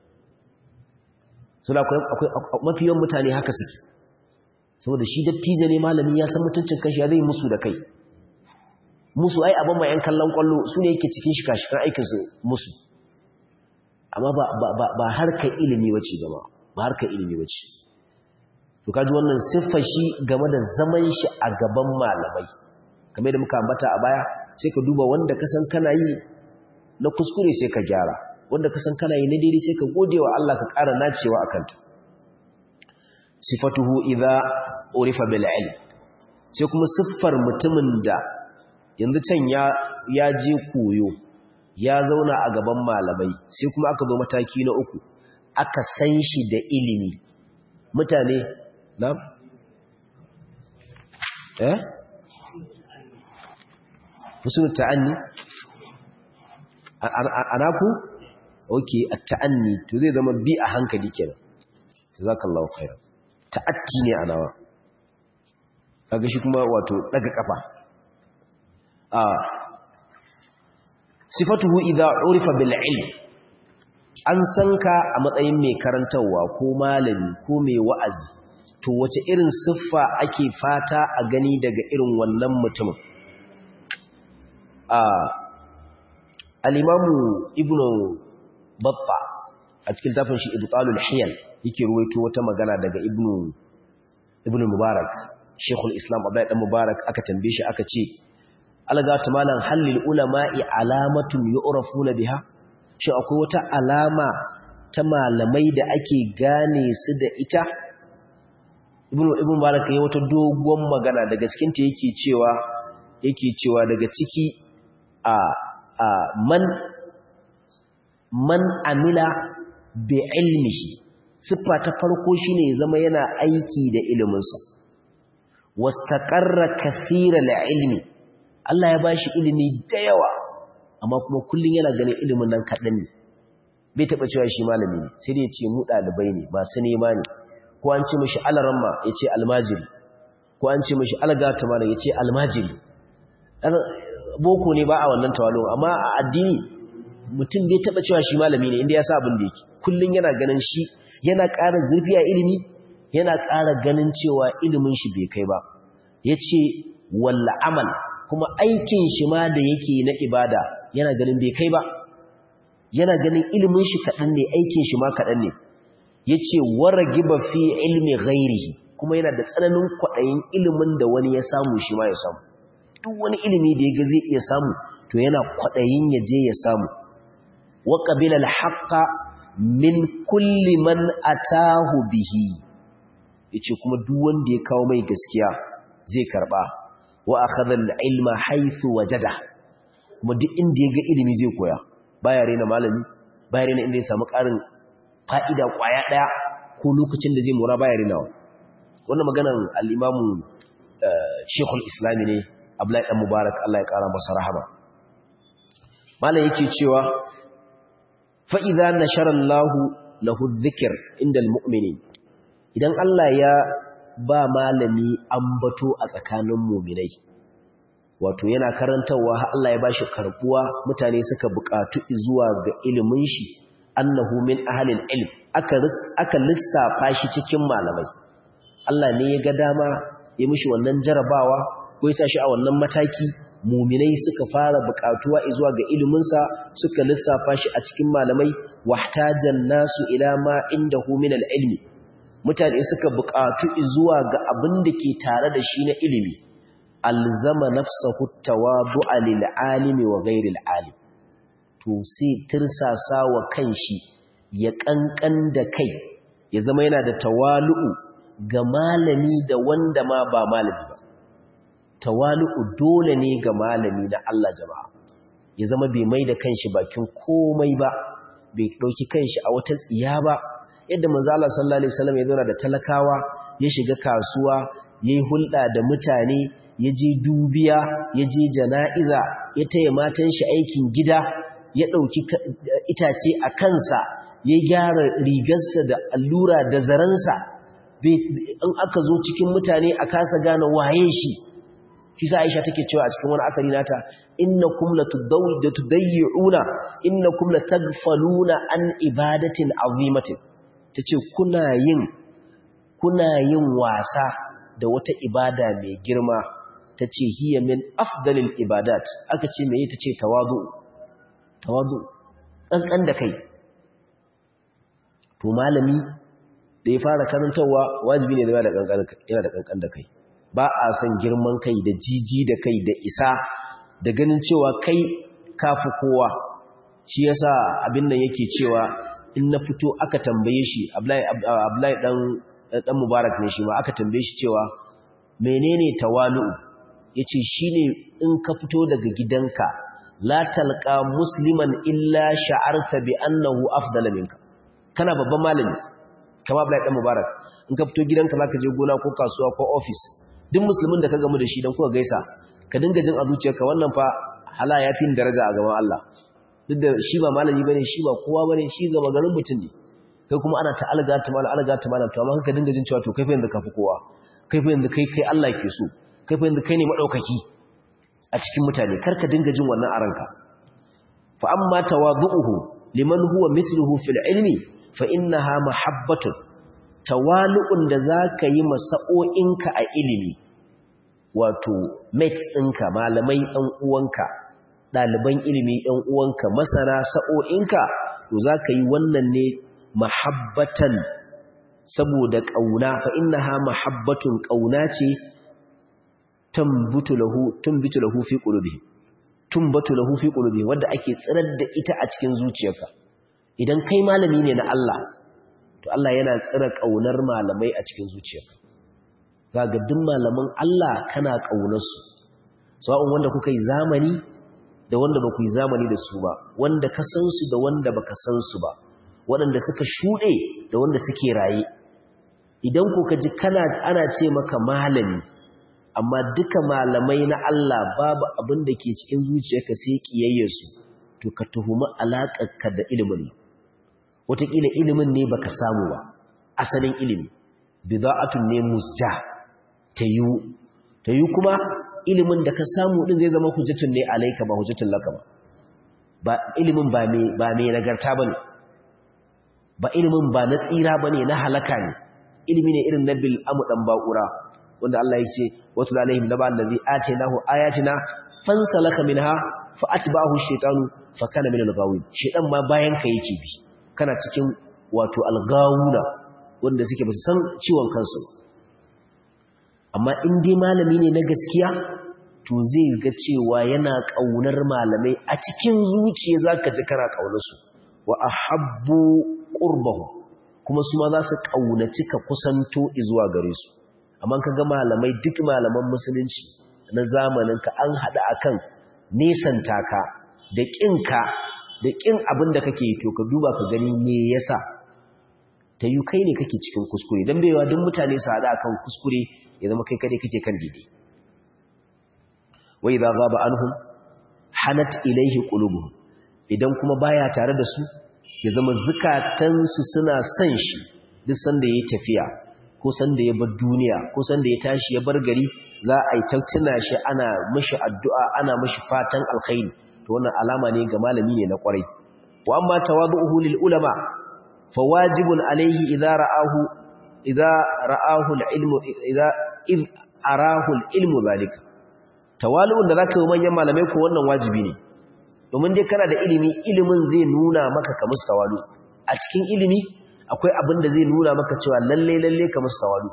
suna akwai mafi yawan mutane haka suke saboda shi dattijo ne malami ya san mutuncin kanshi ya zai musu da kai musu ai abin ma 'yan kallon kwallo su ne yake cikin shika-shikan aikinsu musu amma ba harkar ilimi wace gama ba harkar ilimi wace to kaji wannan siffar shi game da zaman shi a gaban malamai kamar da muka ambata a baya sai ka duba wanda ka san kana yi na kuskure sai ka gyara wanda ka san kana yi na daidai sai ka gode wa Allah ka ƙara nacewa a kanta sifatuhu idza urifa bil ilm sai kuma siffar mutumin da yanzu can ya ya je koyo ya zauna a gaban malamai sai kuma aka zo mataki na uku aka san shi da ilimi mutane na eh musul ta'anni anaku okay at-ta'anni to zai zama bi a hankali kenan jazakallahu khairan ta'atti ne anawa kaga shi kuma wato daga kafa a sifatuhu idza urifa bil ilm an san ka a matsayin mai karantawa ko malami ko mai wa'azi to wace irin siffa ake fata a gani daga irin wannan mutumin a al-imamu ibnu batta a cikin tafin shi ibtalul hiyal yake ruwaito wata magana daga ibnu ibnu mubarak shekul islam abdullahi dan mubarak aka tambaye shi aka ce algatu malan halil ulama'i alamatun yu'rafuna biha shi akwai wata alama ta malamai da ake gane su da ita ibnu ibnu mubarak yayi wata dogon magana daga cikin ta yake cewa yake cewa daga ciki a a man man amila bi ilmihi siffa ta farko shine ya zama yana aiki da iliminsa wastaqarra kathira ilmi Allah ya bashi ilimi da yawa amma kuma kullun yana ganin ilimin nan kadan ne bai taba cewa shi malami ne sai dai ya ce mu dalibai ne ba su nema ne ko an ce mishi alaramma ya ce almajiri ko an ce mishi algata malam ya ce almajiri boko ne ba a wannan tawalo amma a addini mutum bai taba cewa shi malami ne inda ya sa abin da yake kullun yana ganin shi yana ƙara zurfi a ilimi yana ƙara ganin cewa ilimin shi bai kai ba yace walla amal kuma aikin shi ma da yake na ibada yana ganin bai kai ba yana ganin ilimin shi kaɗan ne aikin shi ma kaɗan ne yace waragiba fi ilmi ghairihi kuma yana da tsananin kwaɗayin ilimin da wani ya samu shi ma ya samu duk wani ilimi da ya ga zai iya samu to yana kwaɗayin ya je ya samu wa qabila al-haqqa min kulli man atahu bihi yace kuma duk wanda ya kawo mai gaskiya zai karba wa akhadha al-ilma haythu wajada kuma duk inda ya ga ilimi zai koya baya rena malami baya rena inda ya samu karin fa'ida kwaya daya ko lokacin da zai mura baya renawa wannan maganar al-imam Sheikhul Islam ne Abdullahi dan Mubarak Allah ya kara masa rahama malam yake cewa fa'iza na sharallahu lahu zikir inda al'ummini idan Allah ya ba malami ambato a tsakanin muminai wato yana karantarwa Allah ya ba shi karbuwa mutane suka buƙatu zuwa ga ilimin shi annahu min ahalin ilm aka lissafa shi cikin malamai Allah ne ya ga dama ya mishi wannan jarabawa ko ya sa shi a wannan mataki muminai suka fara bukatuwa zuwa ga iliminsa suka lissafa shi a cikin malamai wahtajan nasu ila ma indahu min ilmi mutane suka bukatu zuwa ga abin da ke tare da shi na ilimi alzama nafsahu tawadu'a lil alimi wa ghairi al alim to sai tirsasa wa kanshi ya kankan da kai ya zama yana da tawalu'u ga malami da wanda ma ba malami ba tawalu'u dole ne ga malami na Allah jama'a ya zama bai mai da kanshi bakin komai ba bai dauki kanshi a wata tsiya ba yadda manzo Allah sallallahu alaihi wasallam ya zauna da talakawa ya shiga kasuwa yayi hulɗa da mutane ya je dubiya ya je jana'iza ya taya matan shi aikin gida ya dauki itace a kansa ya gyara rigarsa da allura da zaransa in aka zo cikin mutane a kasa gane waye shi shi sa Aisha take cewa a cikin wani asari nata innakum latudayyi'una innakum latagfaluna an ibadatin azimatin tace kuna yin kuna yin wasa da wata ibada mai girma tace hiya min afdalil ibadat aka ce me tace tawadu tawadu kankan da kai to malami da ya fara karantawa wajibi ne da yana da kankan da kai ba a son girman kai da jiji da kai da isa da ganin cewa kai kafi kowa shi yasa abin nan yake cewa in na fito aka tambaye shi Abdullahi dan dan Mubarak ne shi ma aka tambaye shi cewa menene tawalu'u yace shine in ka fito daga gidanka la talqa musliman illa sha'arta bi annahu afdala minka kana babban malami kama Abdullahi dan Mubarak in ka fito gidanka zaka je gona ko kasuwa ko office duk musulmin da ka gamu da shi dan kuka gaisa ka dinga jin a zuciyarka wannan fa hala yafi daraja a gaban Allah duk da shi ba malami bane shi ba kowa bane shi gaba garin mutum ne kai kuma ana ta alga ta malam alga ta malam to amma ka dinga jin cewa to kai fa yanzu kafi kowa kai fa yanzu kai kai Allah ke so kai fa yanzu kai ne madaukaki a cikin mutane kar ka dinga jin wannan a ranka fa amma tawadu'uhu liman huwa mithluhu fil ilmi fa innaha mahabbatun tawalu'un da zaka yi masa'o'inka a ilimi wato mates ɗinka malamai ɗan uwanka ɗaliban ilimi ɗan uwanka masana sa'o'inka to zaka yi wannan ne mahabbatan saboda ƙauna fa innaha mahabbatun ƙauna ce tambutu lahu tumbitu lahu fi qulubihi tumbatu lahu fi qulubihi wanda ake tsirar da ita a cikin zuciyarka idan kai malami ne na Allah to Allah yana tsira ƙaunar malamai a cikin zuciyarka kaga duk malaman Allah kana ƙaunar su sawa'un wanda kuka yi zamani da wanda ba ku yi zamani da su ba wanda ka san su da wanda baka san su ba waɗanda suka shuɗe da wanda suke raye idan ku ka ji kana ana ce maka malami amma duka malamai na Allah babu abin da ke cikin zuciyarka sai kiyayyarsu to ka tuhumi alaƙarka da ilimin wataƙila ilimin ne baka samu ba asalin ilimi bida'atun ne musja tayu tayu kuma ilimin da ka samu din zai zama hujjatun ne alaika ba hujjatun laka ba ba ilimin ba me ba me nagarta bane ba ilimin ba na tsira bane na halaka ne ilimi ne irin na bil amu dan baqura wanda Allah ya ce watul alaihim naba allazi atainahu ayatina fansalaka minha fa atba'ahu shaytanu fa kana min al-ghawin shaytan ma bayan ka yake bi kana cikin wato al-gawuna wanda suke basu san ciwon kansu amma in dai malami ne na gaskiya to zai ga cewa yana kaunar malamai a cikin zuciya zaka ji kana kaunar su wa ahabbu qurbahu kuma su ma za su kaunaci ka kusanto zuwa gare su amma ka ga malamai duk malaman musulunci na zamaninka an haɗa akan nesanta ka da ƙinka da ƙin abin da kake to ka duba ka gani me yasa ta yi kai ne kake cikin kuskure don baiwa duk mutane su haɗa akan kuskure ya zama kai kadai kake kan daidai wai za gaba anhum hanat ilaihi qulubuhum idan kuma baya tare da su ya zama zukatansu suna son shi duk sanda yayi tafiya ko sanda ya bar duniya ko sanda ya tashi ya bar gari za a yi tattuna shi ana mashi addu'a ana mashi fatan alkhairi to wannan alama ne ga malami ne na kwarai wa amma tawadu'uhu lil ulama fa wajibun alayhi idza ra'ahu idza ra'ahu al-ilmu idza id arahu al-ilmu zalika tawalu'un da zaka yi manyan malamai ko wannan wajibi ne domin dai kana da ilimi ilimin zai nuna maka ka musu tawalu a cikin ilimi akwai abin da zai nuna maka cewa lalle lalle ka musu tawalu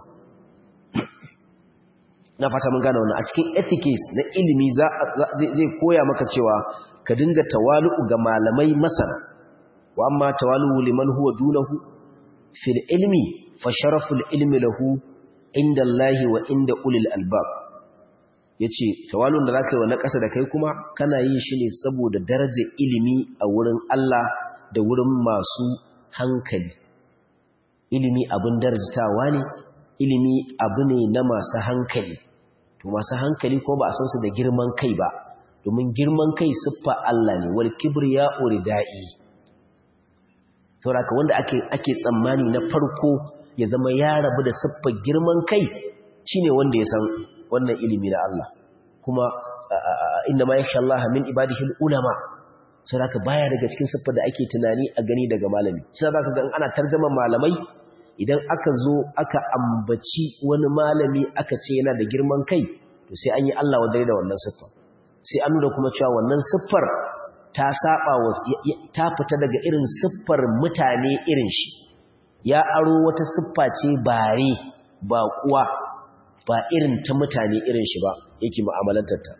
na fata mun gane wannan a cikin ethics na ilimi zai koya maka cewa ka dinga tawalu ga malamai masana wa amma tawalu liman huwa dunahu fil ilmi fa sharaful ilmi lahu inda Allah wa inda ulil albab yace tawalun da zaka yi wa na ƙasa da kai kuma kana yin shi ne saboda darajar ilimi a wurin Allah da wurin masu hankali ilimi abin darajatawa ne ilimi abu ne na masu hankali to masu hankali ko ba a san su da girman kai ba domin girman kai siffa Allah ne wal kibriya uridai saboda wanda ake ake tsammani na farko ya zama ya rabu da siffar girman kai shine wanda ya san wannan ilimi na Allah kuma inna ma yakhsha Allah min ibadihi ulama saboda baya daga cikin siffar da ake tunani a gani daga malami sai zaka ga ana tarjaman malamai idan aka zo aka ambaci wani malami aka ce yana da girman kai to sai an yi Allah wadai da wannan siffar sai an nuna kuma cewa wannan siffar ta saba wa ta fita daga irin siffar mutane irin shi ya aro wata siffa ce bare ba kuwa ba irin ta mutane irin shi ba yake mu'amalantar ta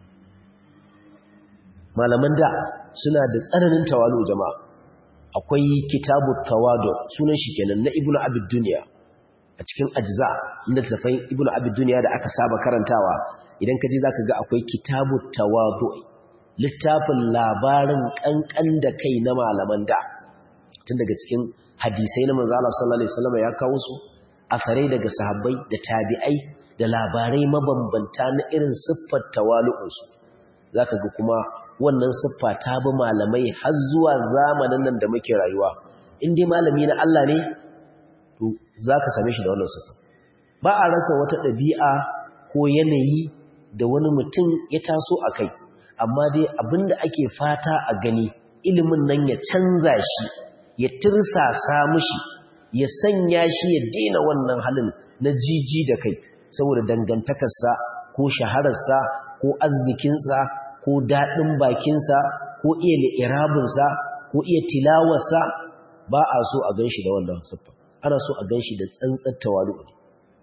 malaman da suna da tsananin tawalu jama'a akwai kitabu tawadu sunan shi kenan na ibnu abid dunya a cikin ajza inda tafai ibnu abid dunya da aka saba karantawa idan ka je zaka ga akwai kitabu tawadu littafin labarin kankan da kai na malaman da tun daga cikin hadisai na manzo Allah sallallahu alaihi wasallam ya kawo su asarai daga sahabbai da tabi'ai da labarai mabambanta na irin siffar tawalu'unsu zaka ga kuma wannan siffa ta bi malamai har zuwa zamanin nan da muke rayuwa in dai malami na Allah ne to zaka same shi da wannan siffa ba a rasa wata ɗabi'a ko yanayi da wani mutum ya taso a kai amma dai abinda ake fata a gani ilimin nan ya canza shi ya tirsasa mushi ya sanya shi ya daina wannan halin na jiji da kai saboda dangantakarsa ko shahararsa ko arzikinsa ko daɗin bakinsa ko iya li'irabinsa ko iya tilawarsa ba a so a gan shi da wannan siffa ana so a gan shi da tsantsar tawalu ne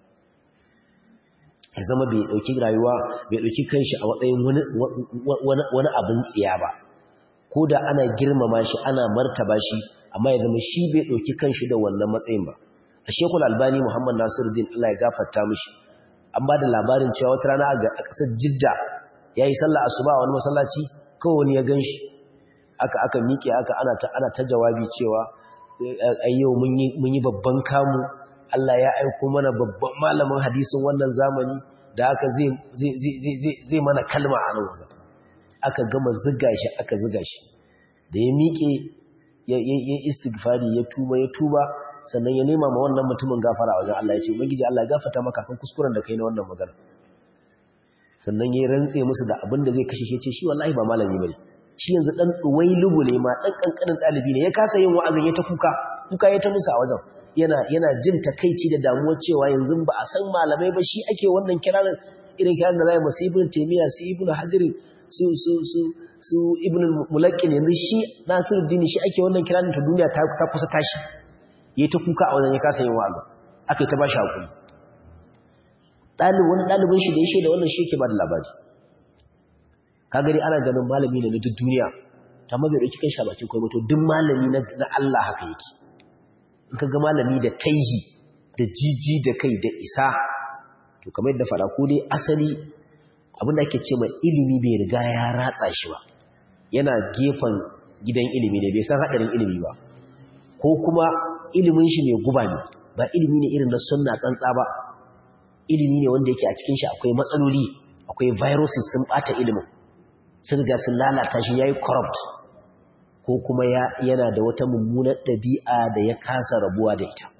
ya zama bai ɗauki rayuwa bai ɗauki kanshi a matsayin wani abin tsiya ba ko da ana girmama shi ana martaba shi amma ya zama shi bai ɗauki kanshi da wannan matsayin ba a shekul albani muhammad nasiruddin allah ya gafarta mishi an ba da labarin cewa wata rana a ƙasar jidda ya yi sallah asuba a wani masallaci kawai wani ya gan shi aka aka miƙe aka ana ta ana ta jawabi cewa ayyau mun yi babban kamu Allah ya aiko mana babban malamin hadisin wannan zamani da aka zai mana kalma a nan wajen aka gama ziga shi aka ziga shi da ya miƙe ya istighfari ya tuba ya tuba sannan ya nema ma wannan mutumin gafara wajen Allah ya ce ubangiji Allah ya gafarta maka kan kuskuren da kai na wannan magana sannan ya rantse musu da abin da zai kashe shi ce shi wallahi ba malami bane shi yanzu dan lubu ne ma dan kankanin dalibi ne ya kasa yin wa'azin ya ta kuka kuka ya ta musu a wajen yana yana jin takeici da damuwar cewa yanzu ba a san malamai ba shi ake wannan kirarin irin kirarin da zai masu ibn taymiya su ibn hajar su su su su ibn mulakkin yanzu shi nasiruddin shi ake wannan kirarin ta duniya ta ta kusa tashi yayi ta kuka a wajen ya kasa yin wa'azin aka ta bashi hakuri dalibin wani dalibin shi da ya shaida wannan shi yake ba da labari kaga dai ana ganin malami ne na duk duniya ta mabe dauki kan shi bakin kai to duk malami na Allah haka yake in ka ga malami da taihi da jiji da kai da isa to kamar yadda fara ko dai asali abinda ake ce mai ilimi bai riga ya ratsa shi ba yana gefen gidan ilimi ne bai san hadarin ilimi ba ko kuma ilimin shi mai guba ne ba ilimi ne irin na sunna tsantsa ba ilimi ne wanda yake a cikin shi akwai matsaloli akwai viruses sun bata ilimin sun ga sun lalata shi yayi corrupt ko kuma yana da wata mummunar ɗabi'a da ya kasa rabuwa da ita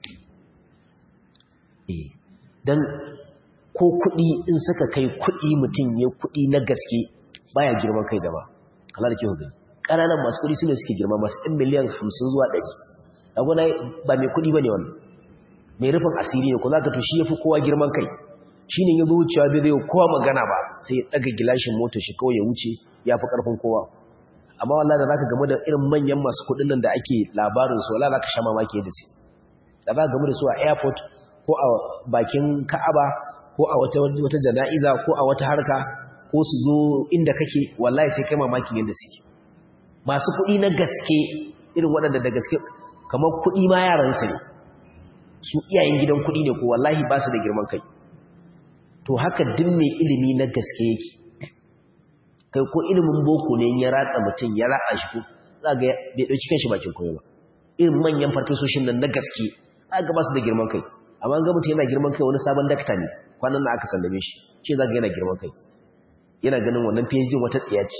don ko kuɗi in suka kai kuɗi mutum ya kuɗi na gaske baya girman kai zama kala da ke hudu ƙananan masu kuɗi sune suke girma masu ɗan miliyan hamsin zuwa ɗari agwana ba mai kuɗi ba ne wannan mai rufin asiri ne ko za ka to shi ya fi kowa girman kai shi ne ya zo wucewa bai zai kowa magana ba sai ya ɗaga gilashin motar shi kawai ya wuce ya fi ƙarfin kowa amma wallahi da zaka game da irin manyan masu kudin nan da ake labarin su wallahi zaka sha mamaki da su da zaka game da su a airport ko a bakin Ka'aba ko a wata wata jana'iza ko a wata harka ko su zo inda kake wallahi sai kai mamaki yanda suke masu kudi na gaske irin waɗanda da gaske kamar kudi ma yaran su ne su iyayen gidan kudi ne ko wallahi ba su da girman kai to haka duk mai ilimi na gaske yake kai ko ilimin boko ne ya ratsa mutum ya ratsa shi ko za ga bai dauki kanshi bakin koyo ba irin manyan farfesoshin nan na gaske za ga ba su da girman kai amma ga mutum yana girman kai wani sabon dakta ne kwanan na aka sallame shi ce za ga yana girman kai yana ganin wannan PhD wata tsiya ce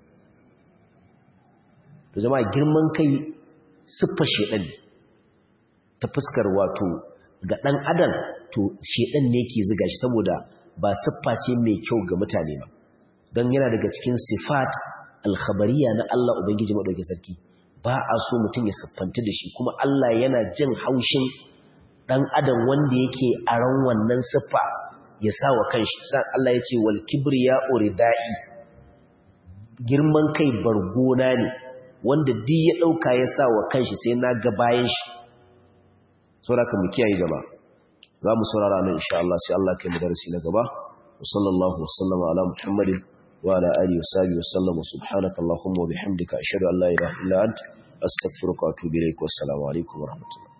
to jama'a girman kai siffar shedan ne ta fuskar wato ga dan adam to shedan ne ke ziga shi saboda ba siffa ce mai kyau ga mutane ba don yana daga cikin sifat alkhabariya na Allah Ubangiji maɗauki sarki ba a so mutum ya siffanta da shi kuma Allah yana jin haushin ɗan adam wanda yake a ran wannan siffa ya sa wa kanshi san Allah ya ce wal kibriya uridai girman kai bargona ne wanda duk ya ɗauka ya sa wa kanshi sai na ga bayan shi saboda mu kiyaye jama'a za mu saurara nan insha Allah sai Allah kai mu darasi na gaba wa sallallahu wa sallama ala muhammadin wa ala alihi wa sahbihi wa sallam subhanaka allahumma wa bihamdika ashhadu an la ilaha illa anta astaghfiruka wa atubu ilaik wa assalamu alaikum wa rahmatullahi